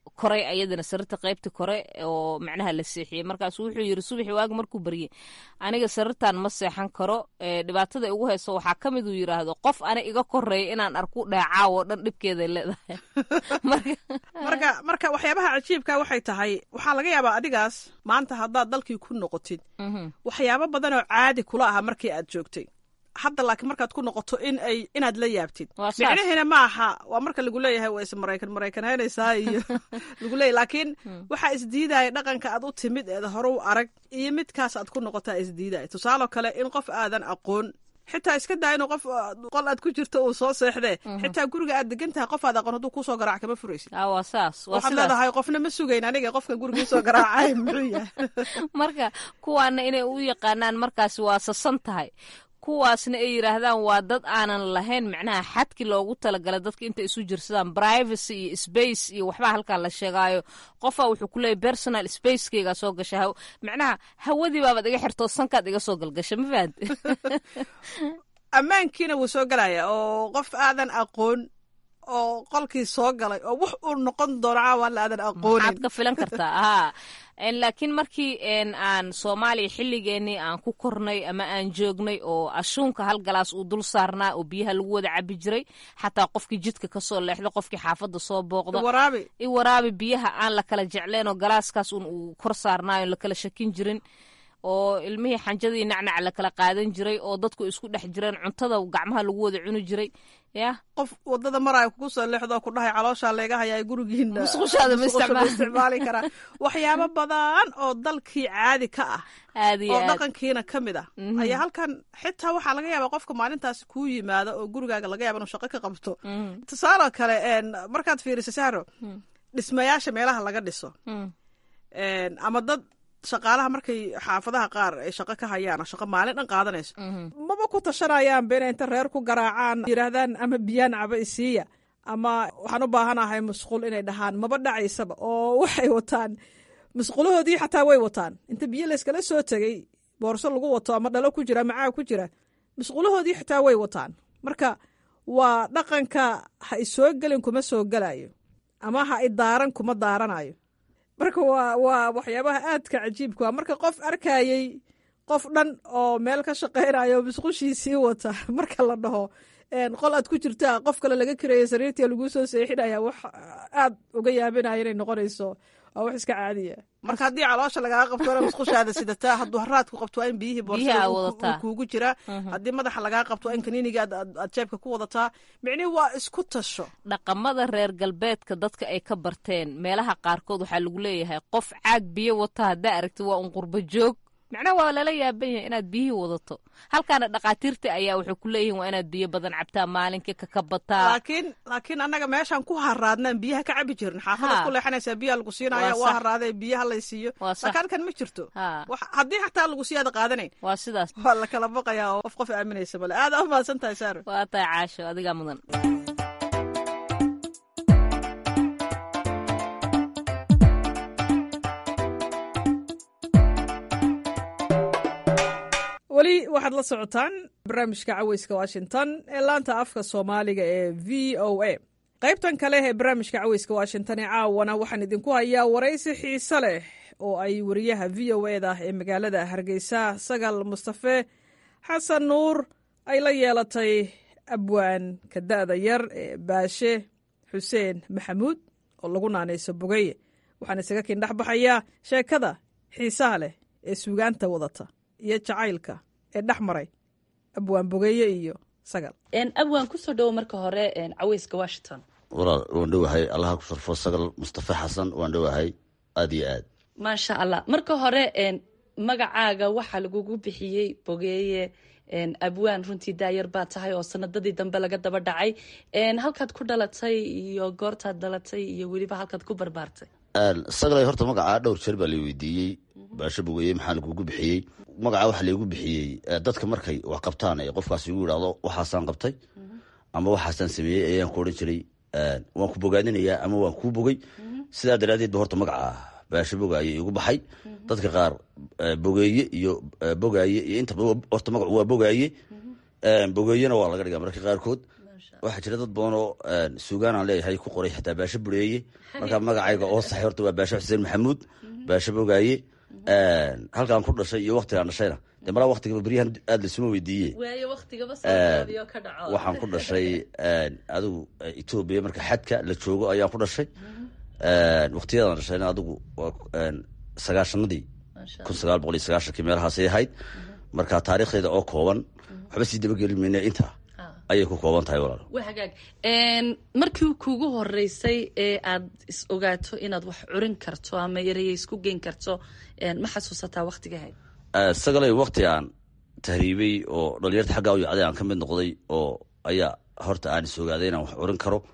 koray ayadana sarirta qaybta kore oo macnaha la seexiyey markaasu wuxuu yiri subaxi waaga markuu baryey aniga sarirtan ma seexan karo dhibaatada igu hayso waxaa ka mid uu yiraahdo qof ana iga koreeya inaan arku dheecaawo dhan dhibkeeday leedahay marka marka waxyaabaha cajiibka waxay tahay waxaa laga yaabaa adigaas maanta haddaad dalkii ku noqotid waxyaabo badan oo caadi kula aha markii aad joogtay hadda laakiin markaad ku noqoto in ay inaad la yaabtid micnaheena ma aha waa marka lagu leeyahay waa is maraykan maraykanhaynaysaa iyo lagu leeyahy laakiin waxaa isdiidaya dhaqanka aad u timid eed hore u arag iyo midkaas aad ku noqotaa isdiidaya tusaaloo kale in qof aadan aqoon xitaa iska daa inuu qof qol aad ku jirto uu soo seexdee xitaa guriga aad degan tahay qof aad aqoon hadduu kusoo garaac kama furaysid waxaad leedahay qofna ma sugayn aniga qofkan guriga soo garaacay muxuu yahay marka kuwaana inay u yaqaanaan markaasi waa sasan tahay kuwaasna ay yidhaahdaan waa dad aanan lahayn macnaha xadki loogu talagalay dadka intay isu jirsadaan privacy iyo space iyo waxbaa halkaa la sheegaayo qofaa wuxuu ku leeyahy personal spacekeygaa soo gasha macnaha hawadii baabaad iga xirtoo sankaad iga soo galgasha ma fahamte ammaankiina wuu soo galaya oo qof aadan aqoon oo qolkii soo galay oo wax uu noqon doono caawan aadan aqoonin maxaad ka filan kartaa haa laakiin markii aan soomaaliya xilligeenii aan ku kornay ama aan joognay oo ashuunka hal galaas uu dul saarnaa oo biyaha lagu wada cabi jiray xataa qofkii jidka kasoo leexda qofkii xaafadda soo booqda i waraabi biyaha aan la kala jecleen oo galaaskaas un uu kor saarnaayo la kala shakin jirin oo ilmihii xanjadii nacnac la kala qaadan jiray oo dadku isku dhex jireen cuntada gacmaha lagu wada cuni jiray ya qof wadada maraayo kugu soo leexdoo ku dhahay calooshaa leega hayaa gurigiina musqushaada ma isticmaali karaa waxyaabo badan oo dalkii caadi ka ah oo dhaqankiina ka mid ah ayaa halkan xitaa waxaa laga yaabaa qofka maalintaas kuu yimaado oo gurigaaga laga yaaba inuu shaqo ka qabto tusaaloo kale markaad fiiriso sahro dhismayaasha meelaha laga dhiso ama dad shaqaalaha markay xaafadaha qaar ay shaqo ka hayaan oo shaqo maalin dhan qaadanayso maba ku tashanayaanba inay inta reer ku garaacaan yidhaahdaan ama biyaan caba isiiya ama waxaan u baahanahay musqul inay dhahaan maba dhacaysaba oo waxay wataan musqulahoodii xataa way wataan inta biyo layskala soo tegey boorso lagu wato ama dhalo ku jira ama caag ku jira musqulahoodii xataa way wataan marka waa dhaqanka ha isoo gelin kuma soo gelayo ama ha idaaran kuma daaranayo marka waa waa waxyaabaha aadka cajiibka a marka qof arkayey qof dhan oo meel ka shaqaynayo musqushiisii wata marka la dhaho qol aad ku jirta qof kale laga kiraya sariirtii lagu soo seexinaya wax aad uga yaabinaya inay noqonayso waa wax iska caadiya marka haddii caloosha lagaga qabto ina musqushaada sidataa hadduu haraadku qabto waa in biyihii boorsa kuugu jira haddii madaxa lagaa qabto waa in kaniiniga aad jeebka ku wadataa micnihi waa isku tasho dhaqamada reer galbeedka dadka ay ka barteen meelaha qaarkood waxaa lagu leeyahay qof caag biyo wata haddaa aragti waa un qurba joog macnaha waa lala yaaban yahay inaad biyihii wadato halkaana dhakhaatiirta ayaa waxay ku leeyihin waa inaad biyo badan cabtaa maalinkii kakabataa laakiin laakiin annaga meeshaan ku haraadnaan biyaha ka cabi jirin xaafadaad ku leexanaysaa biyaha lagu siinaya waa haraadee biyaha lay siiyo laakiin halkan ma jirto haddii xataa lagu siiyaada qaadanayn waa sidaas waa la kala baqayaa oo qof qof aaminaysa male aad u mahadsan tahay saaro waa tahay caasho adigaa mudan weli waxaad la socotaan barnaamijka caweyska washington ee laanta afka soomaaliga ee v o a qaybtan kale ee barnaamijka caweyska washington ee caawana waxaan idinku hayaa waraysi xiise leh oo ay wariyaha v o eda ee magaalada hargeysa sagal mustafe xasan nuur ay la yeelatay abwaan ka da'da yar ee baashe xuseen maxamuud oo lagu naanayso bogeye waxaan isaga kiin dhex baxayaa sheekada xiisaha leh ee suugaanta wadata iyo jacaylka ee dhex maray abwaan bogeeye iyo sagal abwaan kusoo dhowo marka hore caweyska washington walaal waan dhowahay allaha ku sharfo sagal mustafa xasan waan dhowahay aada iyo aad maasha allah marka hore magacaaga waxaa lagugu bixiyey bogeeye abwaan runtii daayar baa tahay oo sanadadii dambe laga daba dhacay halkaad ku dhalatay iyo goortaad dhalatay iyo weliba halkaad ku barbaartay sagalay horta magacaa dhowr jeer baa la weydiiyey baasho bogeeye maxaa lagugu bixiyey magacaa waxaa laygu bixiyey dadka markay wax qabtaan ee qofkaas igu yidhaahdo waxaasaan qabtay ama waxaasaan sameeyey ayaan ku odhan jiray waan ku bogaadinayaa ama waan kuu bogay sidaa daraadeed ba horta magacaa baasho bogaaye igu baxay dadka qaar bogeeye iyo bogaaye iyo inta horta magacu waa bogaaye bogeeyena waa laga dhigaa mararka qaarkood waxaa jira dad badan oo suugaan aan leeyahay ku qoray xitaa baasho bureeye markaa magacayga oo saxay horta waa baasho xuseen maxamuud baasho bogaaye halkaan ku dhashay iyo waktigaan dhashayna dee malaa waktigaba beryahan aada laisuma weydiiye waxaan ku dhashay adigu etoobiya marka xadka la joogo ayaan ku dhashay waktiyadan dhashayna adigu sagaashanadii kun sagaal boqol iyo sagaashankii meelahaasay ahayd marka taariikhdeeda oo kooban waxba sii dabageli mayne intaa ayay ku kooban tahay walaal waa hagaag markii kuugu horeysay ee aad is ogaato inaad wax curin karto ama ereye isku geyn karto ma xasuusataa waktigahayd sagalay wakti aan tahriibay oo dhalinyarta xaggaa u yacday aan ka mid noqday oo ayaa horta aan is ogaaday inaan wax curin karo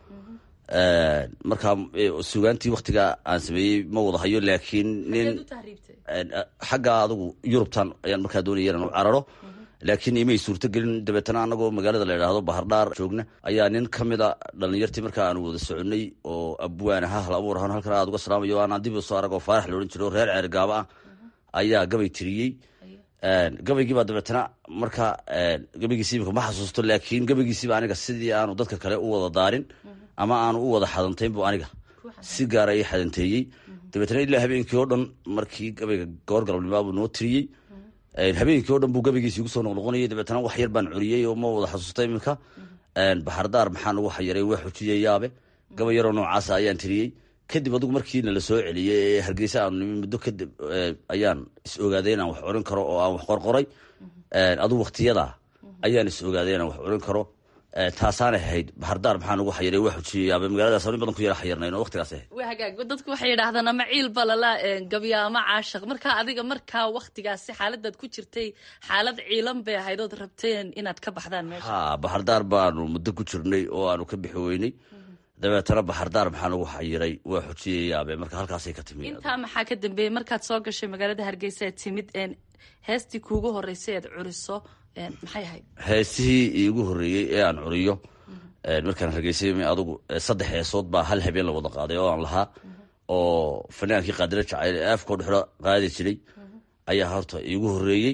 markaa sugaantii waktigaa aan sameeyey ma wada hayo laakiin nin xaggaa adigu yurubtan ayaan markaa doonaya inaan u cararo laakiin imay suurto gelin dabeetana anagoo magaalada la idhaahdo bahardhaar joogna ayaa nin ka mida dhalinyartii markaa aan wada soconay oo abwaan aha hal abuur ahaan halkan aad uga salaamayo aanaan dib soo arag oo faarax la odhan jiro o reer ceer gaaba ah ayaa gabay tiriyey gabaygiibaa dabeetana markaa gabaygiisi imika ma xasuusto laakiin gabaygiisiba aniga sidii aanu dadka kale u wada daarin ama aanu u wada xadantayn bu aniga si gaara ii xadanteeyey dabeetana ilaa habeenkii oo dhan markii gabayga goor galabnimaabuu noo tiriyey habeenkii o dhan buu gabaygiisi igu soo noqnoqonayay dabeetana wax yar baan curiyey oo ma wada xasuusta iminka baxardaar maxaa nagu xayiray waa xujiyayaabe gabay yaroo noocaasa ayaan tiriyey kadib adigu markiina la soo celiyey ee hargeysa aanu nimi muddo kadib ayaan is ogaaday inaan wax curin karo oo aan wax qorqoray adigu waktiyadaa ayaan is ogaaday inaan wax curin karo taasaanay ahayd baxardaar maxaa nagu xayiray waa xujiyayaaba magaaladaas in badan ku yara xayirnayn oo waktigaas ahayd waa hagaag dadku waxay yidhaahdaan ama ciil balala gabya ama caashaq markaa adiga markaa waktigaasi xaaladaad ku jirtay xaalad ciilan bay ahayd ood rabteen inaad ka baxdaan meesha ha baxardaar baanu muddo ku jirnay oo aanu ka bixi weynay dabeetana baxardaar maxaa nagu xayiray waa xujiyayaabe marka halkaasay ka timi intaa maxaa ka dambeeyey markaad soo gashay magaalada hargeysa aad timid heestii kuugu horeysay aad curiso maxay ahayd heesihii iigu horreeyey ee aan curiyo markaan hargeysay adugu saddex heesood baa hal habeen la wada qaaday oo aan lahaa oo fanaankii qaadilo jacayl ee afkoo dhexdo qaadi jiray ayaa horta iigu horreeyey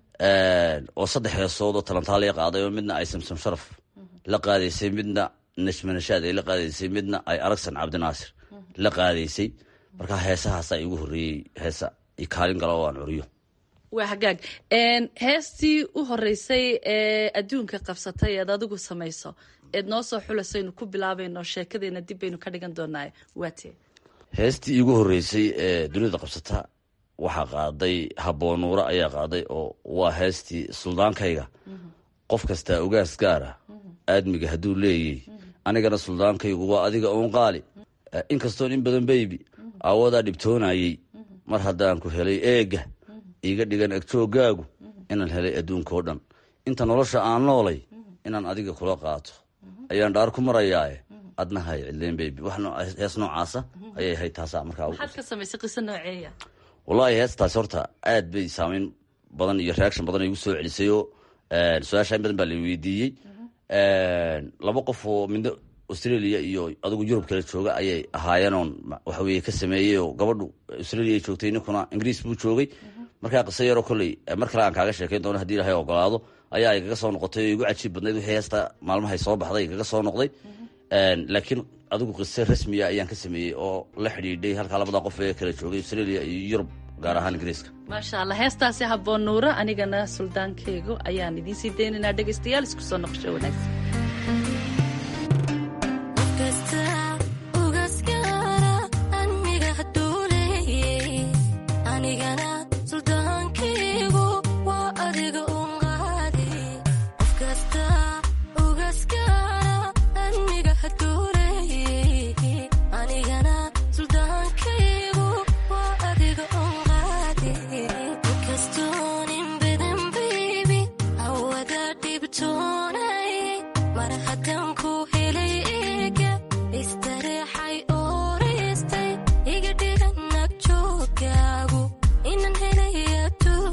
oo saddex heesood oo talantaa la qaaday oo midna ay samsam sharaf la qaadaysay midna nashmanashaad ay la qaadaysay midna ay aragsan cabdinaasir la qaadaysay markaa heesahaasaa iigu horreeyey heesa kaalin gala oo aan curiyo waa hagaag heestii u horeysay ee adduunka qabsatay eed adigu samayso eed noo soo xulasaynu ku bilaabayno sheekadeena dib baynu ka dhigan doonaa waatee heestii iigu horreysay ee dunida qabsata waxaa qaaday haboonuuro ayaa qaaday oo waa heestii suldaankayga qof kastaa ugaas gaara aadmiga hadduu leeyay anigana suldaankaygu waa adiga uun qaali inkastoon in badan beybi aawadaa dhibtoonayey mar haddaan ku helay eega iiga dhigan agtooggaagu inaan helay adduunkao dhan inta nolosha aan noolay inaan adiga kula qaato ayaan dhaar ku marayaae adna hay cidleen beybi wax hees noocaasa ayay ahayd taasaa markaa maxaad ka samaysay qiso nooceeya wallaahi heestaasi horta aad bay saameyn badan iyo reaction badan igu soo celisayoo su-aasha in badan baa la weydiiyey laba qof oo midna australia iyo adigu yurub kala jooga ayay ahaayeenoon waxaweye ka sameeyey oo gabadhu australia ay joogtay ninkuna ingiriis buu joogay markaa qiso yaroo kolley mar kale aan kaaga sheekayn doono hadii ilahay ogolaado ayaa igaga soo noqotay oo igu cajiib badnayd wixii heesta maalmahay soo baxday igaga soo noqday laakiin adigu qiso rasmiya ayaan ka sameeyey oo la xidhiidhay halkaa labada qof ee kala joogay australia iyo yurub gaar ahaan ingiriiska maasha allah heestaasi habboon nuuro anigana suldaankeygu ayaan idiin sii daynaynaa dhegaystayaal isku soo noqosho wanaagsan iga dhigan agjoogaagu inan helay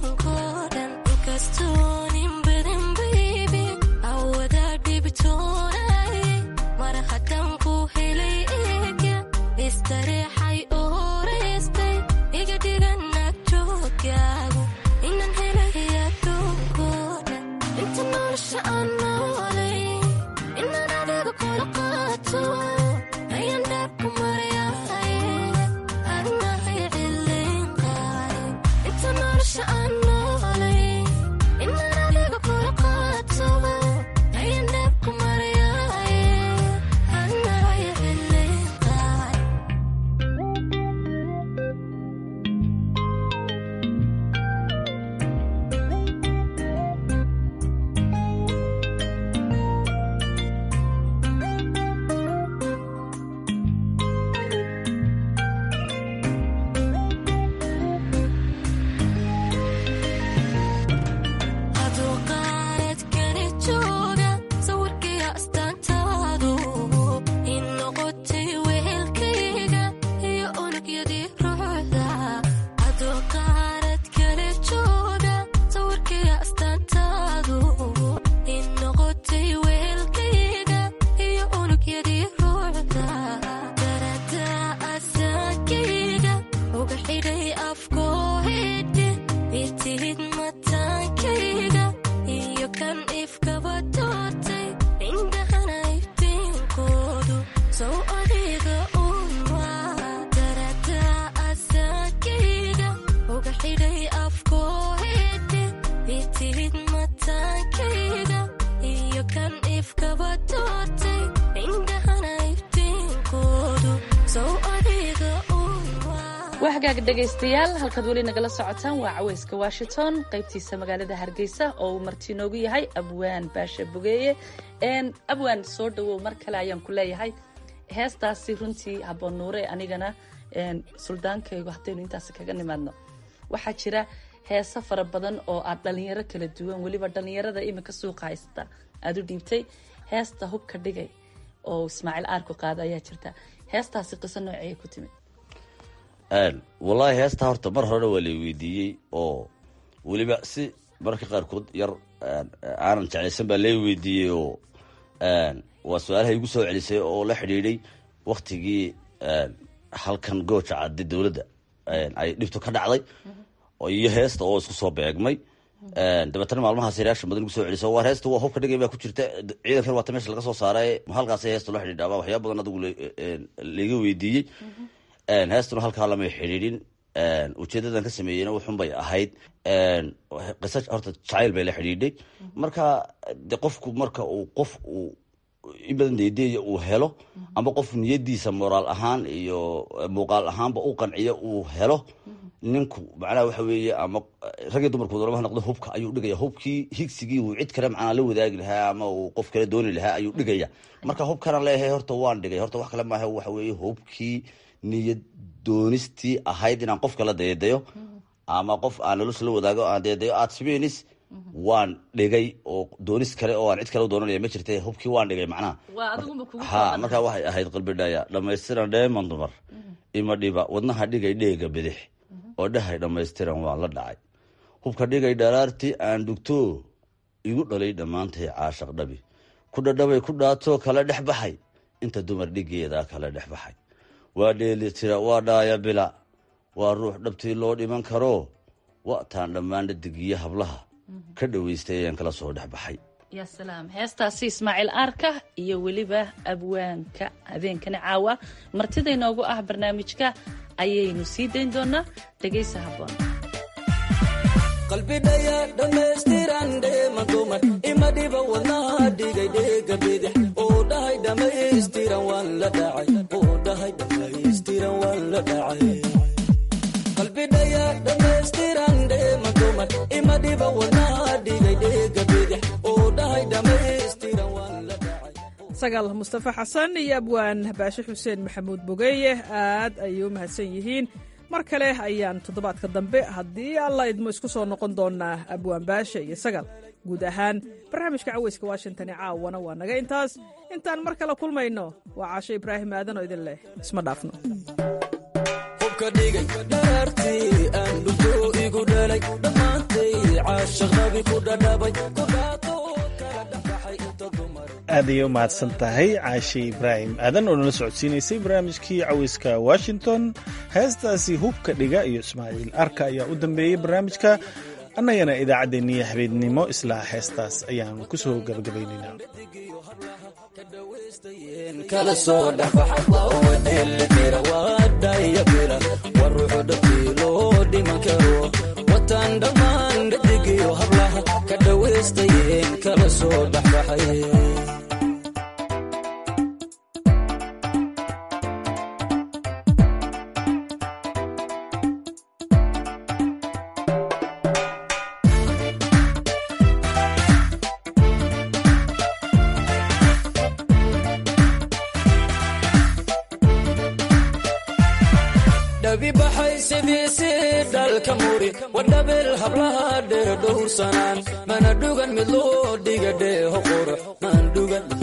hagaag dhegaystayaal halkaad weli nagala socotaan waa caweyska washington qaybtiisa magaalada hargeysa oo uu marti inoogu yahay abwaan baasha bogeeye abwaan soo dhawow mar kale ayaan ku leeyahay heestaasi runtii haboon nuure anigana suldaankaygu haddaynu intaas kaga nimaadno waxaa jira heeso fara badan oo aad dhalinyaro kala duwan weliba dhalinyarada iminka suuqa haysta aada u dhiibtay heesta hubka dhigay oo ismaaciil aarku qaada ayaa jirta heestaasi qiso nooceyay ku timid wallaahi heestaa horta mar horena waa lay weydiiyey oo weliba si mararka qaarkood yar aanan jeclaysan baa lay weydiiyey oo waa su-aalaha igu soo celisay oo la xidhiidhay waktigii halkan gooja cadde dowladda ay dhibto ka dhacday iyo heesta oo isku soo beegmay dabeetana maalmahaas reaction badan igu soo celiso waa heesta waa hubka dhigay baa ku jirta ciidankan waata meesha laga soo saaray halkaas heesta loo xidhiidha baa waxyaaba badan adigu laiga weydiiyey heestuna halkaa lamay xidhiidhin ujeedadan ka sameeyeyna wuxun bay ahayd qisa horta jacayl bay la xidhiidhay marka de qofku marka uu qof uu in badan deedeeya uu helo ama qof niyadiisa moraal ahaan iyo muuqaal ahaanba u qanciyo uu helo ninku macnaha waxa weeye ama ragii dumarku doonaba ha noqdo hubka ayuu dhigaya hubkii higsigii uu cid kale macnaa la wadaagi lahaa ama uu qof kale dooni lahaa ayuu dhigaya marka hubkana leeyahay horta waan dhigay horta wax kale maaha waxa weeye hubkii niyad doonistii ahayd inaan qof kala deedayo ama qof aan nolosha la wadaago aan deedayo aad samaynis waan dhigay oo doonis kale oo aan cid kale u doonanaya ma jirta hubkii waan dhigay macnaha ha markaa waxay ahayd qalbidhaya dhamaystiran dheeman dumar ima dhiba wadnaha dhigay dheega bidix oo dhahay dhammaystiran waan la dhacay hubka dhigay dharaartii aan dhugto igu dhalay dhammaantay caashaq dhabi ku dhadhabay ku dhaatoo kala dhex baxay inta dumar dhigeedaa kala dhex baxay waa dheelitira waa dhaaya bila waa ruux dhabtii loo dhiman karo waataan dhammaan dhadigiyo hablaha ka dhoweystay ayaan kala soo dhex baxay ya salaam heestaasi ismaaciil aarka iyo weliba abwaanka habeenkani caawa martida inoogu ah barnaamijka ayaynu sii dayn doonaa dhegaysa haboon qalbidhaya dhammaystiran dheeman dumar ima dhiba wadnaha dhigay dheega bidix oo dhahay dhammaystiran waan la dhacay oo dhahay dhammaystiran waan la dhacay qalbidhaya dhammaystiran dheeman dumar ima dhiba wadnaha dhigay dheega bidix oo dhahay dhammaystiran waan la dhacay sagaal mustafa xasan iyo abwaan baashe xuseen maxamuud bogeeye aad ayay u mahadsan yihiin mar kale ayaan toddobaadka dambe haddii alla idmo isku soo noqon doonaa abwaan baashe iyo sagal guud ahaan barnaamijka caweyska washington ee caawana waa naga intaas intaan mar kale kulmayno waa caasho ibraahim aadan oo idin leh isma dhaafno hubka dhigay dhaartii aan dhugto igu dhalay dhammaantay caashaqnabi ku dhadhabay ku dhaato kala dhexbaxay inta dumar aad ayay u mahadsan tahay caashe ibraahim aadan oo nala socodsiinaysay barnaamijkii caweyska washington heestaasi hubka dhiga iyo ismaaciil arka ayaa u dambeeyey barnaamijka annagana idaacaddeenniyo habeennimo isla heestaas ayaan ku soo gabagabaynaynaa kala soo dhexbaxay waa dheelitira waa dhaya bila waa ruuxu dhabtii loo dhiman karo wataan dhammaan dhadigiyo hablaha ka dhawaystayeen kala soo dhexbaxay dhabi baxay sidiisi dhalka muri wadhabil hablaha dhee dhowrsanaan mana dhugan mid loo dhiga dheeho qurux maan dhugan